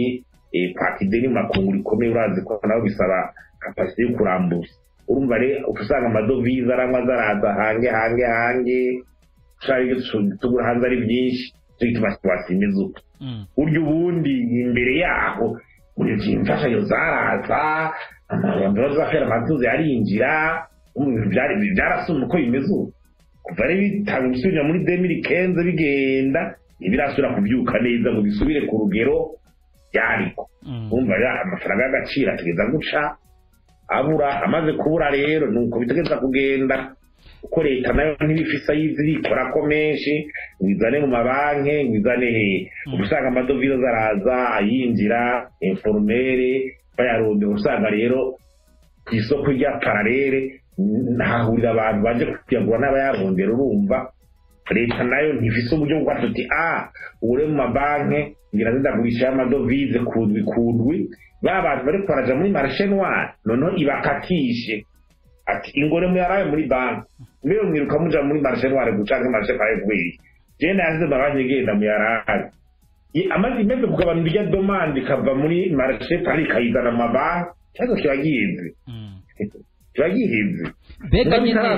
pakide n'amakungu rikomeye urazi ko nabo bisaba kapasite yo kurambuza urumva rero usanga amadovize aranywa zaraza hange hange hange ushaka ibyo tugura hanze ari byinshi cyo gituma situwasiyo imeze uko burya ubundi imbere yaho buri gihe imfashanyo zaraza amabanza bazafera amatuzi arinjira byarasumba uko bimeze ubu kuva rero bitanga gusubira muri demiri kenze bigenda ntibirasubira kubyuka neza ngo bisubire ku rugero byariko wumva amafaranga y'agaciro ategeza guca abura amaze kubura rero ni uko bitegeza kugenda kuko leta nayo ntibifise ayizi irikora ko menshi ngo izane mu mabanki ngo izane he usanga amadovize zaraza ayinjira informere bayarondera usanga rero ku isoko rya paralele ntahurira abantu baje kuyagura n'abayarondera urumva leta nayo ntifise uburyo bwo kuvuga tuti a ure mu mabanki ngira ndagurisha y'amadovize kundwi kundwi ba bantu bari kwaraja muri marishe noire noneho ibakatishe ati ingore muyaraye muri banki mbere mwiruka muja muri marishe noire gucanke marishe paye kubiri jewe nayanze mabanki igenda muyaraye amaze imeze kugabana irya domande ikava muri marishe pari ikayizana mu mabanki ikibazo kiba giheze kiba giheze mbega nyine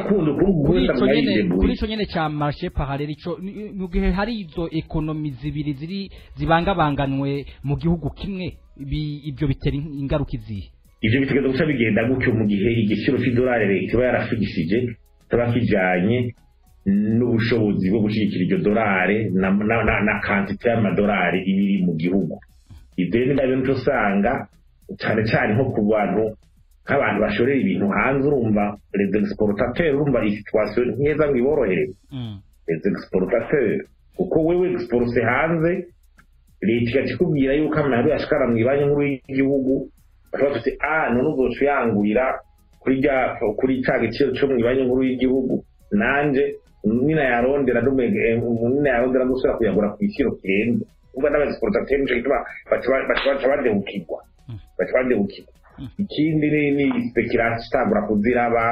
kuri ico nyene ca marishe paralele ico mu gihe hari izo ekonomi zibiri ziri zibangabanganwe mu gihugu kimwe ibyo bitera ingaruka izihe ivyo bitegeza guca bigenda gutyo mu gihe igiciro c'idolari leta iba yarafigishije kiba kijanye n'ubushobozi bwo gushyigikira iryo dorari na kantite y'amadolari iba iri mu gihugu ibyo rero nabyo nico usanga cyane cyane nko ku bantu nk'abantu bashorera ibintu hanze urumva les exportateurs urumva iyi situation ntiyeza ngo iborohere les exportateurs kuko wewe exporse hanze leta igaca ikubwira yuko amahoro yashikara mu ibanki nkuru y'igihugu bashobora tuti ah none uzoca uyangurira kuri rya kuri ca giciro co mu ibanki nkuru y'igihugu nanje nina yarondera nina yarondera gusubira kuyagura ku giciro kirenze ubwo n'abaexportateurs nico gituma baca badehukirwa baca badehukirwa ikindi ni speculation itangura kuziraba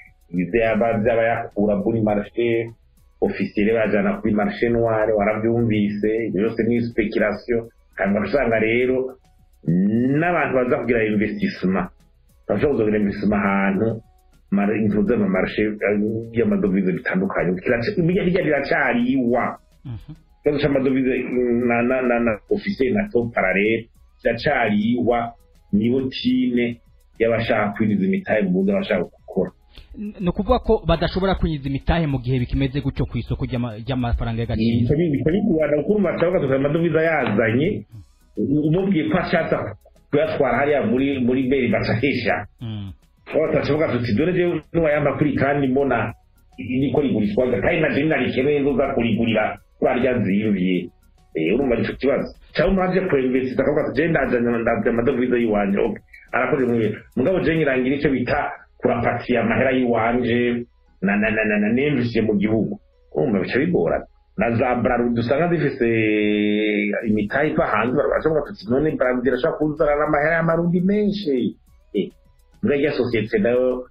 vy'abayakura kuri marshe ofisiyere bajana kuri marshe noire waravyumvise ibyo byose ni speculation hanyuma usanga rero n'abantu baza kugira investissement bashobora kuzogira investissement ahantu intuze mu marshe y'amadovize bitandukanye bijya biracariwa ikibazo c'amadovize na ofisiyere na top parallele kiracariwa nibo tine y'abashaka kwinjiza imitahe mu bundi abashaka gukora ni ukuvuga ko badashobora kwinjiza imitahe mu gihe bikimeze gutyo ku isoko ry'amafaranga y'agaciro bikabikubana kuko urumva turavuga tukagira amadovize yazanye umubwiye ko ashatse kuyatwara hariya muri muri beri bacahesha turavuga tuti dore jewe niwayamba kuri kandi mbona niko rigurishwaga kandi naje ninarikeneye nzoza kurigurira kuri arya nziyumviye urumva nico kibazo cyangwa umuntu aje kuinvesita akavuga ati jewe ndazanye ndazanye amadovize y'iwanje okay arakoze mu bintu mugabo jewe nyirangira icyo bita kurapatiya amahera y'iwanje na na na na nemvisiye mu gihugu urumva bica bigorana na za bralud usanga zifise imitahe iva hanze baravuga tuti none bralud irashobora kuzana n'amahera y'amarundi menshi muri rya sosiyete nayo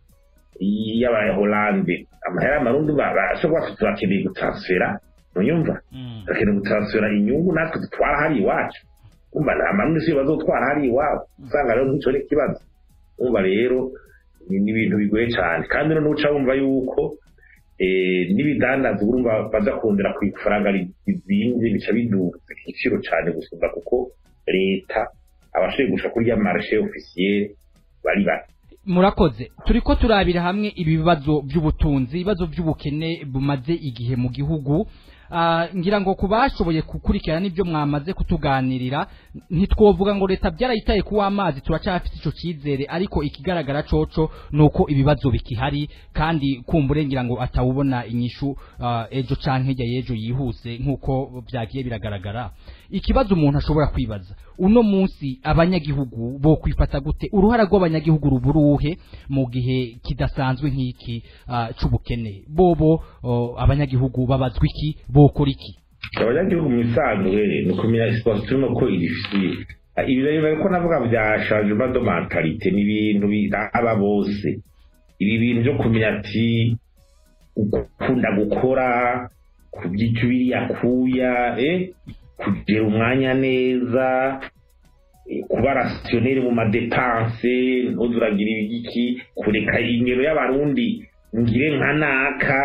y'abaholande amahera y'amarundi barashobora kuba turakeneye gutansfera ntuyumva turakeneye gutansfera inyungu natwe dutwara hari iwacu umva nta marundi si bazotwara hari iwabo usanga rero nk'icyo ni ikibazo umva rero ni ibintu bigoye cyane kandi noneho uca wumva yuko n'ibidandaza urumva baza kongera ku ifaranga rizinze bica biduza igiciro cyane gusumba kuko leta abashoboye gusha kuri ya marishe ofisiyere bari bake murakoze turi ko turabira hamwe ibibazo by'ubutunzi ibibazo by'ubukene bumaze igihe mu gihugu ngira ngo ku bashoboye gukurikirana n'ibyo mwamaze kutuganirira ntitwovuga ngo leta byarayitaye kuwa amazi turacyafite icyo cyizere ariko ikigaragara coco ni uko ibibazo bikihari kandi kumbure ngira ngo atawubona inyishu ejo canke hirya y'ejo yihuse nk'uko byagiye biragaragara ikibazo umuntu ashobora kwibaza uno munsi abanyagihugu bo kwifata gute uruhara rw'abanyagihugu ruburuhe mu gihe kidasanzwe nk'iki c'ubukene bobo abanyagihugu babazwa iki bokora iki abanyagihugu mu isanzwe ni ukumenya siporo turimo ko irifitiye ibi rero ko navuga bya changement de mentalite ni ibintu biraba bose ibi bintu byo kumenya ati ukunda gukora kubyita biriya kuya eh kugira umwanya neza kuba rasiyoneri mu madepanse ntuzuragira ibiki kureka ingero y'abarundi ngire nka naka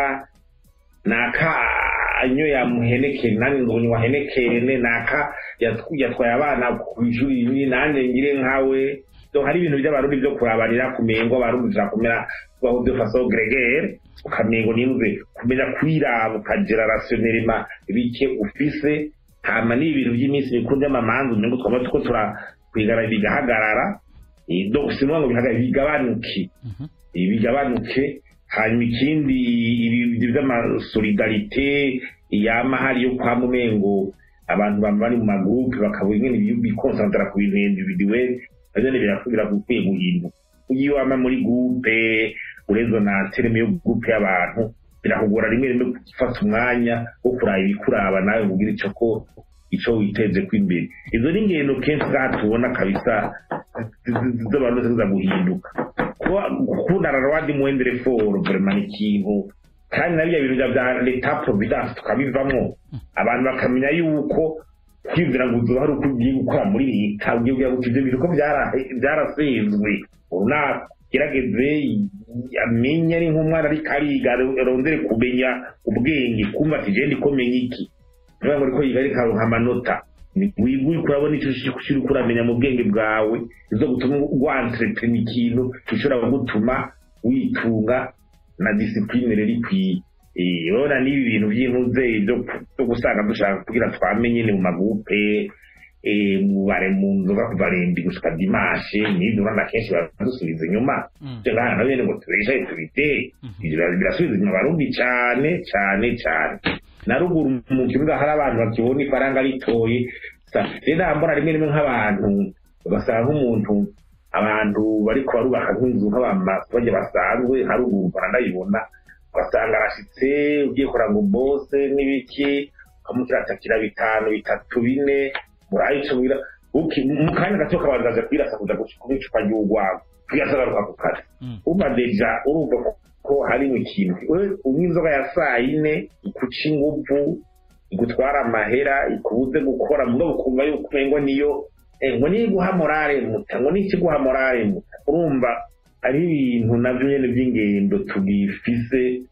naka anyo yamuhenekere nani ngo ni wahenekere naka yatwaye abana ku ishuri rimwe nanjye ngire nkawe hari ibintu by'abarundi byo kurabarira kumengo abarundi turakomera tubaho de façon gregere ukamengo nimve kumenya kwiraba ukagira rationnement bike ufise hama ni ibintu by'iminsi mikuru by'amamanza umengo twaba tuko turakwigara bigahagarara donc sinon ngo bihagarare bigabanuke bigabanuke hanyuma ikindi ibi by'amasolidarite yama hari yo kwa mumengo abantu bari mu magroupe bakabura ingene bikonsantara ku bintu individuel navyo birakubira gukwiye guhinduka iyo wama muri groupe urezo na tereme yo groupe y'abantu birakugora rimwe rimwe gufata umwanya wo kuraba ibikuraba nawe kugira ico ko ico witeze ko imbere izo ni ingendo kenshi ngaha tubona kabisa z'abantu ziza guhinduka kuba gukundana na wandi muwendere foro vraiment ni ikintu kandi na bya bintu bya leta providence tukabivamo abantu bakamenya yuko kwibwira ngo uzoba hari uko ugiye gukora muri leta ugiye kugira ngo ibyo bintu ko byarasenzwe unagerageze amenye ari nk'umwana ariko ariga arondere kumenya ubwenge kumva ati je ndiko menya iki niba ngo ariko yiga ariko aronka amanota wiga uriko urabona icyo uri kuramenya mu bwenge bwawe izo gutuma wantrepena ikintu gishobora kugutuma witunga na disipline rero ikwiye urabona n'ibi bintu by'intuze byo gusanga dushaka kugira twamenye ni mu magupe mubare mu nzoga kuva rendi gushika dimashe n'ibyo urabona kenshi baradusubiza inyuma byo ngaha na bene ngo tubeshaye tubitere birasubiza inyuma abarundi cyane cyane cyane na ruguru mu kibuga hari abantu bakibona ifaranga ritoye rero nambona rimwe rimwe nk'abantu ugasanga nk'umuntu abantu bariko barubaka nk'inzu nk'abamasoje basanzwe haruguru baranayibona ugasanga arashitse ugiye kuranga ngo bose n'ibiki ukamukiratakira bitanu bitatu bine murayo ico bira mu kanya gato kabanza aja kwirasa kuja kunywa icupa ry'urwagwa kwirasa agaruka ku kazi umva deja urumva ko harimo ikintu unywa inzoga ya saa yine ikuca inguvu igutwara amahera ikubuze gukora mugabo ukumva yuko umengo niyo ngo niyo iguha morale muta ngo niki guha morale muta urumva ari ibintu navyo nyene vy'ingendo tugifise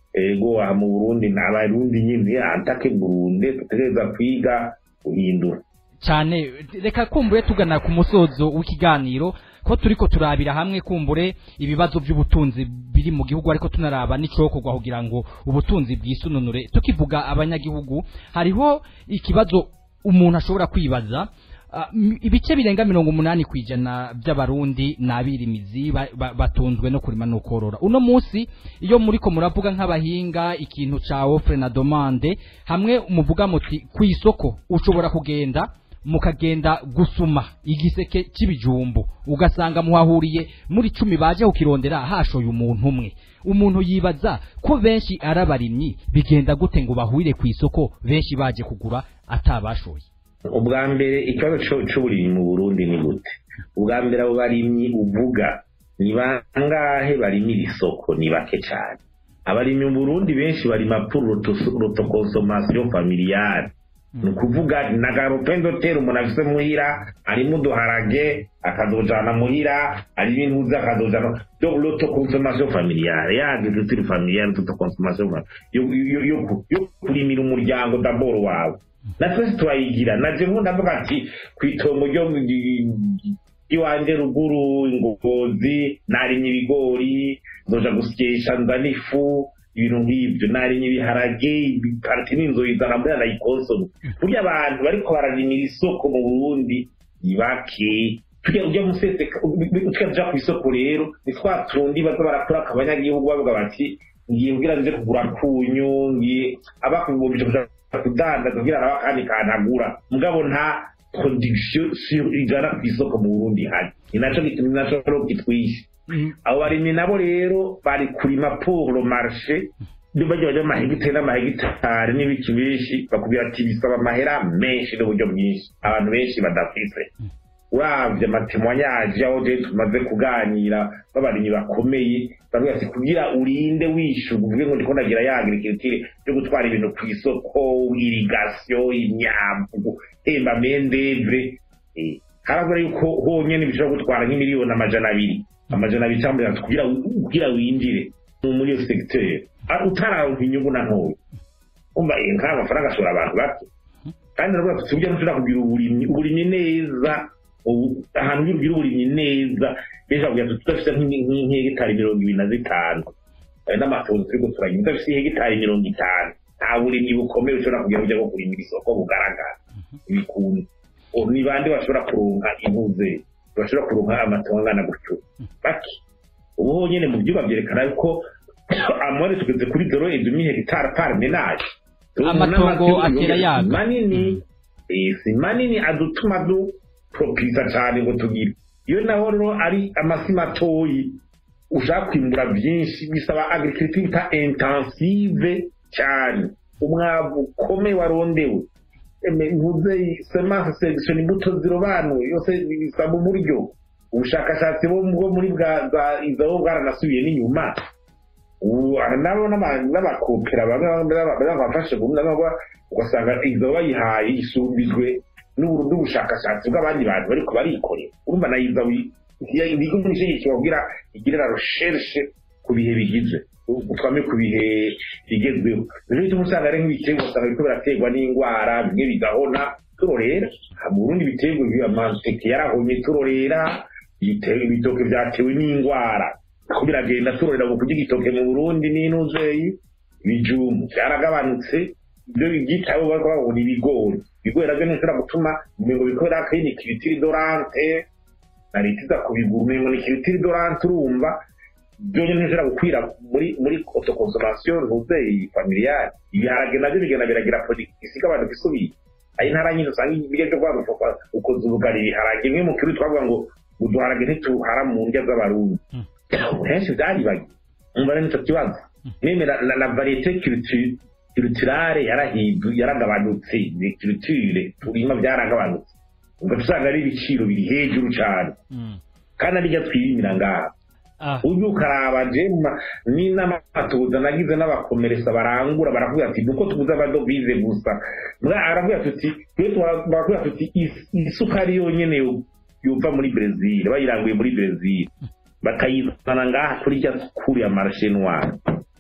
ego aha mu burundi n'abarundi nyine atake burunde dutegereza kwiga guhindura cyane reka kumbure tugana ku musozo w'ikiganiro ko turiko turabira hamwe kumbure ibibazo by'ubutunzi biri mu gihugu ariko tunaraba n'icokorwa kugira ngo ubutunzi bwisununure tukivuga abanyagihugu hariho ikibazo umuntu ashobora kwibaza ibice birenga mirongo umunani ku ijana by'abarundi ni abirimizi batunzwe no kurima no korora uno munsi iyo muriko muravuga nk'abahinga ikintu ca ofre na domande hamwe muvuga muti ku isoko ushobora kugenda mukagenda gusuma igiseke cy'ibijumbu ugasanga muhahuriye muri cumi baje kukirondera hashoye umuntu umwe umuntu yibaza ko benshi ari abarimyi bigenda gute ngo bahurire ku isoko benshi baje kugura atabashoye ubwa mbere ikibazo cy'uburimyi mu burundi ni gute ubwa mbere abo barimyi uvuga ni bangahe barimira isoko ni bake cyane abarimyi mu burundi benshi barima pour l'autoconsommation familiale ni ukuvuga na garopendoteri umuntu afise muhira harimo uduharage akazojana muhira hari ibintu uzi akazojana donc l'autoconsommation familiale ya agriculture familiale l'autoconsommation yo kurimira umuryango d'abord wawe na twese turayigira naje nko ndavuga ati ku itongo ryo iwanje ruguru ingogozi narimye ibigori nzoja gusyesha nzana ifu ibintu nk'ibyo narimye ibiharage parti n'inzu izana muri anayikonsome burya abantu bariko bararimira isoko mu burundi ni bake tujya ujya musese tujya tuja ku isoko rero ni twa tundi baza barakora abanyagihugu bavuga bati ngiye mbwira nje kugura kunyu ngiye abakubumvije kuja kudandaza kugira ngo akandi kantagura mugabo nta production sur ijana ku isoko mu Burundi hari ni naco ni naco rero kitwishe abo barimyi nabo rero bari kurima pour le marché bajya bajya amahegitari n'amahegitari n'ibiki benshi bakubwira ati bisaba amahera menshi n'uburyo bwinshi abantu benshi badafise uravye amatemwanyaje aho je tumaze kuganira b'abarimyi bakomeye bamwe ati kugira urinde wishuga uvuge ngo ndiko ndagira ya agriculture yo gutwara ibintu ku isoko irigation imyambu temba mendevre harabura yuko honyine bishobora gutwara nk'imiliyoni amajana abiri amajana abiri cyangwa mirongo itatu kugira kugira winjire muri iyo segiteri utararonka inyungu na ntoya umva nk'aya mafaranga ashobora abantu bake kandi nabwo tuzi uburyo dushobora kugira uburimyi uburimyi neza ahantu ugira uburimyi neza benshi bavuga ati tudafite nk'hegitari mirongo ibiri na zitanu n'amatungo turi guturanya udafite hegitari mirongo itanu nta burimyi bukomeye ushobora kugira uburyo bwo kurimira isoko bugaragara ibikuntu ni bande bashobora kuronka impuze bashobora kuronka amatungo angana gutyo bake ubu honyine mu byuba byerekana yuko amore tugeze kuri doro edumi hegitari par menage amatongo atera yaga manini si manini adutuma dupropisa cyane ngo tugire iyo naho rero ari amasi matoyi ushaka kwimbura byinshi bisaba agriculture bita intensive cyane umwavu ukomeye warondewe mvuze semence selection imbuto zirobanuye yose bisaba uburyo ubushakashatsi bwo muri bwa za izo bwaranasubiye n'inyuma nabo n'abakopera bamwe bafashe ugasanga izo bayihaye isumbijwe n'ubushakashatsi bw'abandi bantu bariko barikorera urumva na iza ibigo byinshi babwira igirira recherche ku bihe bigize utwame ku bihe bigezweho rero bituma usanga ari nk'ibiterwa usanga biriko biraterwa n'indwara bimwe bigahona turorera mu burundi ibiterwa amateke yarahomye turorera ibitoke byatewe n'indwara ko biragenda turorera mu kurya igitoke mu burundi n'intuzeyi ibijumu byaragabanutse ibyo byitaweho bariko babona ibigori ibigori navyo ntishobora gutuma umengo bikorera akayini kiritiri dorante na leta iza kubigura umengo ni kiritiri dorante urumva byonyine ntishobora gukwira muri muri autoconsommation ntuzeyi familiale ibiharage navyo bigenda biragira production igabanuka isubiye ari ntara nyinshi usanga ibiryo byo kwagufa ukoze ubugari ibiharage bimwe mu kirundi twavuga ngo uduharage ntituhara mu ndya z'abarundi henshi byaribagiye umva rero nicyo kibazo nemera na varieté culturale yarahindu yaragabanutse culture turima byaragabanutse ubwo usanga ari ibiciro biri hejuru cyane kandi arijya twirimira ngaha ujya ukaraba jema ni n'amatoza nagize n'abakomeresa barangura baravuga ati nuko tubuze amadovize gusa aravuga tuti baravuga tuti isukari yonyene yuva muri brezil bayiranguye muri brezil bakayizana ngaha kuri rya kuri ya marshe noir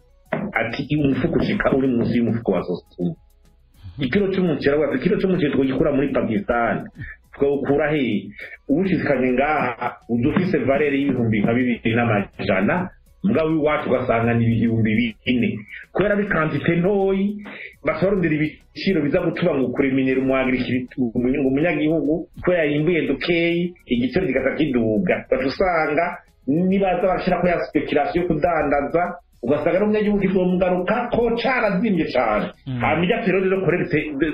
ati umufuko ushika uri munsi y'umufuko wa sosumu ikiro cy'umuceri aravuga ati ikiro cy'umuceri twogikura muri pakistan twawukura he uwushikanye ngaha uza ufise valere y'ibihumbi nka bibiri n'amajana mugabo iwacu ugasanga ni ibihumbi bine kubera ari kantite ntoyi basorondera ibiciro biza gutuma ngo kuremenyera umunyagihugu kubera yimbuye dukeyi igiciro kigasa kiduga baca usanga nibaza bashyira ko ya speculation yo kudandaza ugasanga n'umunyagihugu kizomugaruka ko carazimye cane hama ijya periode yo koregite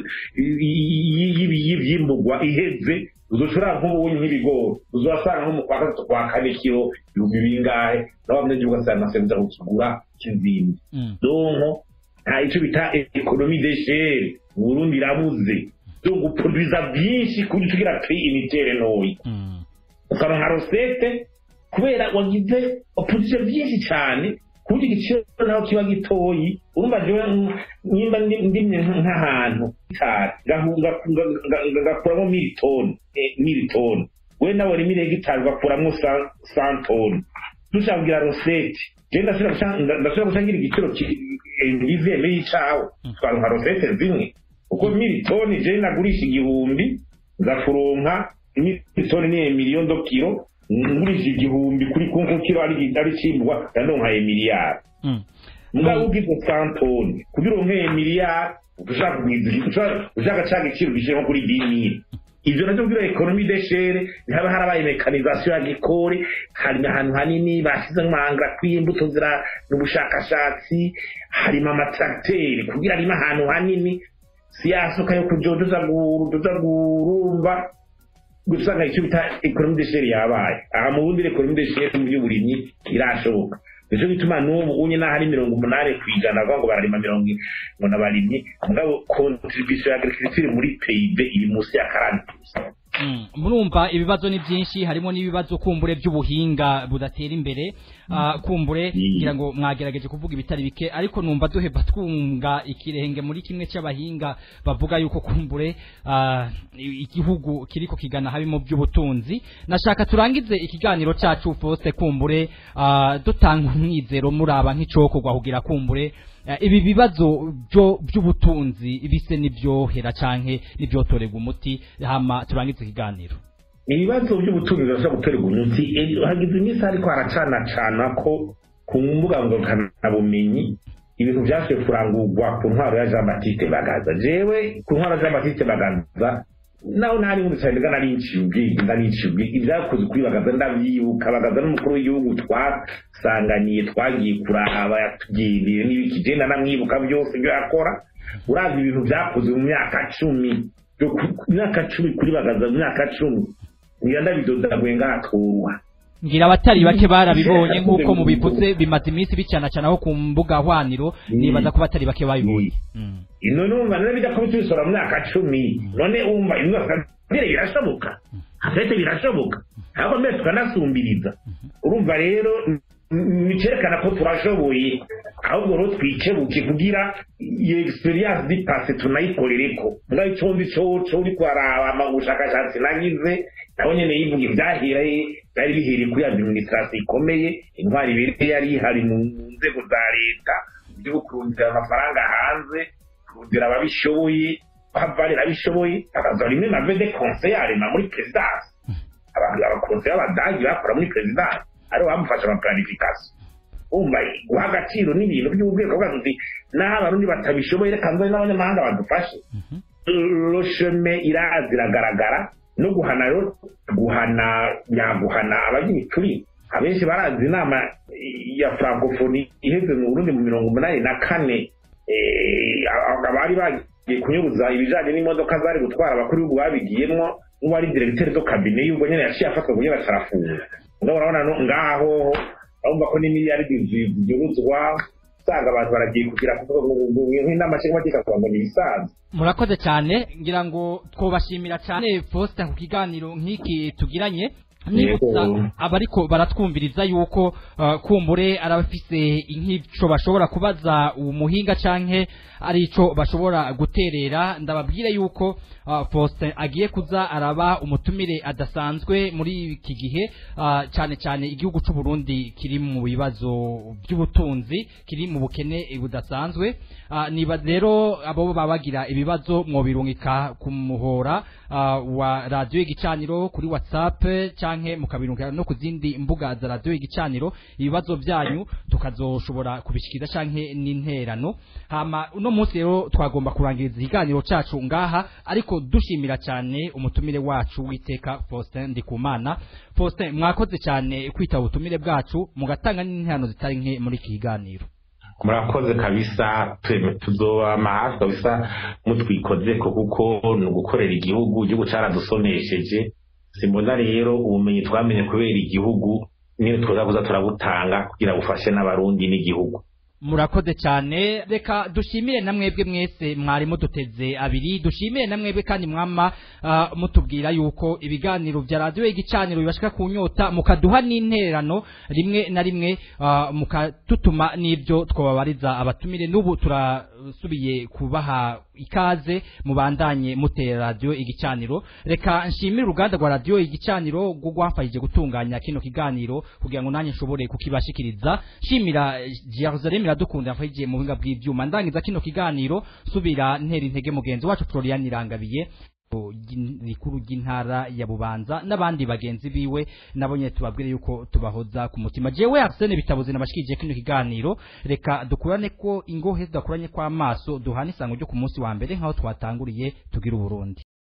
y'ivyimburwa iheze uzoshobora nk'ubunyi nk'ibigori uzasanga nko mu kwa gatatu kwa kane kiro ibihumbi bingahe naho abanyagihugu ugasanga nasebuza kukigura kizimye donko nta ico bita ekonomi deshere mu burundi irabuze zo guproduiza byinshi ku buryo tugira prix unitere ntoyi ukaronka rosete kubera wagize opposition byinshi cyane ku buryo igiciro naho kiba gitoyi urumva jewe nimba ndimye nk'ahantu ngakuramo militoni militoni we nawe rimwe hegitari ugakuramo santoni dushaka kugira rosete je ndashobora gusangira igiciro ngizeme y'icawe twaronka rosete zimwe kuko militoni je nagurisha igihumbi ngakuronka militoni ni miliyoni do kiro ngurisha igihumbi kuri kunku kiro ari cimbwa ndandonkaye miliyari mugabo ugize santoni kugira uronkeye miliyari ushaka ca giciro gishire nko kuri dimire ivyo navyo kugira ekonomi deshere ntihaba harabaye mekanizasiyo ya gikore hari ahantu hanini bashyize nk'amahanga kw'imbuto zira n'ubushakashatsi harimo amatracteri kugira arimo ahantu hanini siyasuka yo kujojoza gurumba gusanga icyo bita ekonomi deshere yabaye aha mu bundi ekonomi deshere mu by'uburimyi irashoboka nico gituma n'ubu unye n'aho ari mirongo umunani ku ijana bavuga ngo bararima mirongo ngo n'abarimyi mugabo contribution ya agriculture muri PIB iri munsi ya karani Mm, murumva ibibazo ni byinshi harimo n'ibibazo kumbure by'ubuhinga budatera imbere Ah, kumbure Mm. ngira ngo mwagerageje kuvuga ibitari bike ariko numva duheba twunga ikirenge muri kimwe cy'abahinga bavuga yuko kumbure ah, i- igihugu kiriko kigana habimo by'ubutunzi nashaka turangize ikiganiro cyacu Faustin kumbure ah, dutanga umwizero muraba nk'icokorwa kugira kumbure Eh, ibi bibazo byo by'ubutunzi bise n'ibyohera canke n'ibyotorerwa umuti hama turangize ikiganiro ibibazo by'ubutunzi birashobora guterwa umuti Eh, hagize iminsi ariko haracanacana ko ku mbuga ngurukanabumenyi ibintu byashoboye kurangurwa ku ntwaro ya jean batiste bagaza jewe ku ntwaro ya jean batiste bagaza naho ntari nkunda cyane nga nari nciye ubwenge ndariciye ubwenge ibyakoze kuri bagaza ndabyibuka bagaza n'umukuru w'igihugu twasanganiye twagiye kuraba yatugendeye n'ibiki je nanamwibuka byose ibyo yakora uravye ibintu byakoze mu myaka cumi byo ku- ku myaka cumi kuri bagaza mu myaka cumi ngira ndabidodaguye ngaturwa ngira abatari bake barabibonye nk'uko mubivuze bimaze iminsi bicanacanaho ku mbuga hwaniro Mm. nibaza ko batari bake babibonye Mm. ino numva none bijya kuba tubisora mu myaka cumi none umva imyaka mbere birashoboka afete birashoboka ahubwo mbere tukanasumbiriza urumva rero bikerekana ko turashoboye ahubwo rero twikebuke kugira iyo experience di pase tunayikorere ko ngaho icyo ndi cyo uri kwaraba ama ubushakashatsi nagize nabo nyene yivuga ivyaheraye byari bihereye kuri administration ikomeye intwari ibereye yari ihari mu nzego za leta byo kurundira amafaranga hanze kurundira ababishoboye babarira abishoboye bakaza rimwe na vede conseil na muri presidence abantu abakonseye b'abadagi bakora muri presidence aribo bamufasha ama planification umva guha agaciro n'ibintu by'ubwego bwacu uti naho abarundi batabishoboye reka nzane n'abanyamahanga badufashe rosheme irazi iragaragara no guhana rero guhana nyaguhana abanyituri abenshi barazi inama ya francophonie iheze mu burundi mu mirongo umunani na kane eh, abari bagiye kunyuruza ibijanye n'imodoka zari gutwara abakuru b'ibihugu babigiyemwo n'uwari diregiteri do kabine y'ubwo nyene yaciye afatwa kugira acarafunga ngaho urabona no ngaho urumva ko n'imiliyaridi ziguruzwa usanga abantu baragiye kugira nk'inama nshingamateka kugira ngo ni ibisanzwe murakoze cyane ngira ngo twobashimira cyane Faustin ku kiganiro nk'iki tugiranye nibutsa Yego. abariko baratwumviriza yuko uh, kumbure arabafise nk'ico bashobora kubaza umuhinga canke ari ico bashobora guterera ndababwire yuko uh, Faustin agiye kuza araba umutumire adasanzwe muri iki gihe uh, cyane cyane igihugu c'u Burundi kiri mu bibazo by'ubutunzi kiri mu bukene budasanzwe uh, niba rero abo baba bagira ibibazo mwobirungika ku muhora uh, wa radio igicaniro kuri WhatsApp canke mukabirungika no ku zindi mbuga za radio igicaniro ibibazo byanyu tukazoshobora kubishikiriza canke n'interano hama uno munsi rero twagomba kurangiriza ikiganiro cacu ngaha ariko dushimira cyane umutumire wacu witeka Faustin Ndikumana Faustin mwakoze cyane kwitaba ubutumire bwacu mugatanga n'interano zitari nke muri iki kiganiro murakoze kabisa tweme tuzobama hafi kabisa mutwikozeko kuko ni ugukorera igihugu igihugu caradusonesheje simbona rero ubumenyi twamenye kubera igihugu nyine twoza kuza turabutanga kugira bufashe n'abarundi n'igihugu murakoze cyane reka dushimire na mwebwe mwese mwari muduteze abiri dushimire na mwebwe kandi mwama ah, mutubwira yuko ibiganiro bya radiyo igicaniro bibashika ku nyota mukaduha n'intererano rimwe na rimwe ah, mukatutuma n'ibyo twababariza abatumire n'ubu turasubiye kubaha ikaze mubandanye mutera radiyo igicaniro reka nshimire uruganda rwa radiyo igicaniro rwo rwamfashije gutunganya kino kiganiro kugira ngo nanjye nshobore kukibashikiriza shimira Jerusalem iradukunda yafashije mu buhinga bw'ibyuma ndangiza kino kiganiro subira ntera intege mugenzi wacu Florian Irangabiye rikuru ry'intara ya Bubanza n'abandi bagenzi biwe nabonye tubabwire yuko tubahoza ku mutima jewe Arsene bitabuze nabashikije kino kiganiro reka dukurane ko ingohe tudakuranye kwa maso duhana isango ryo ku munsi wa mbere nkaho twatanguriye tugira uburundi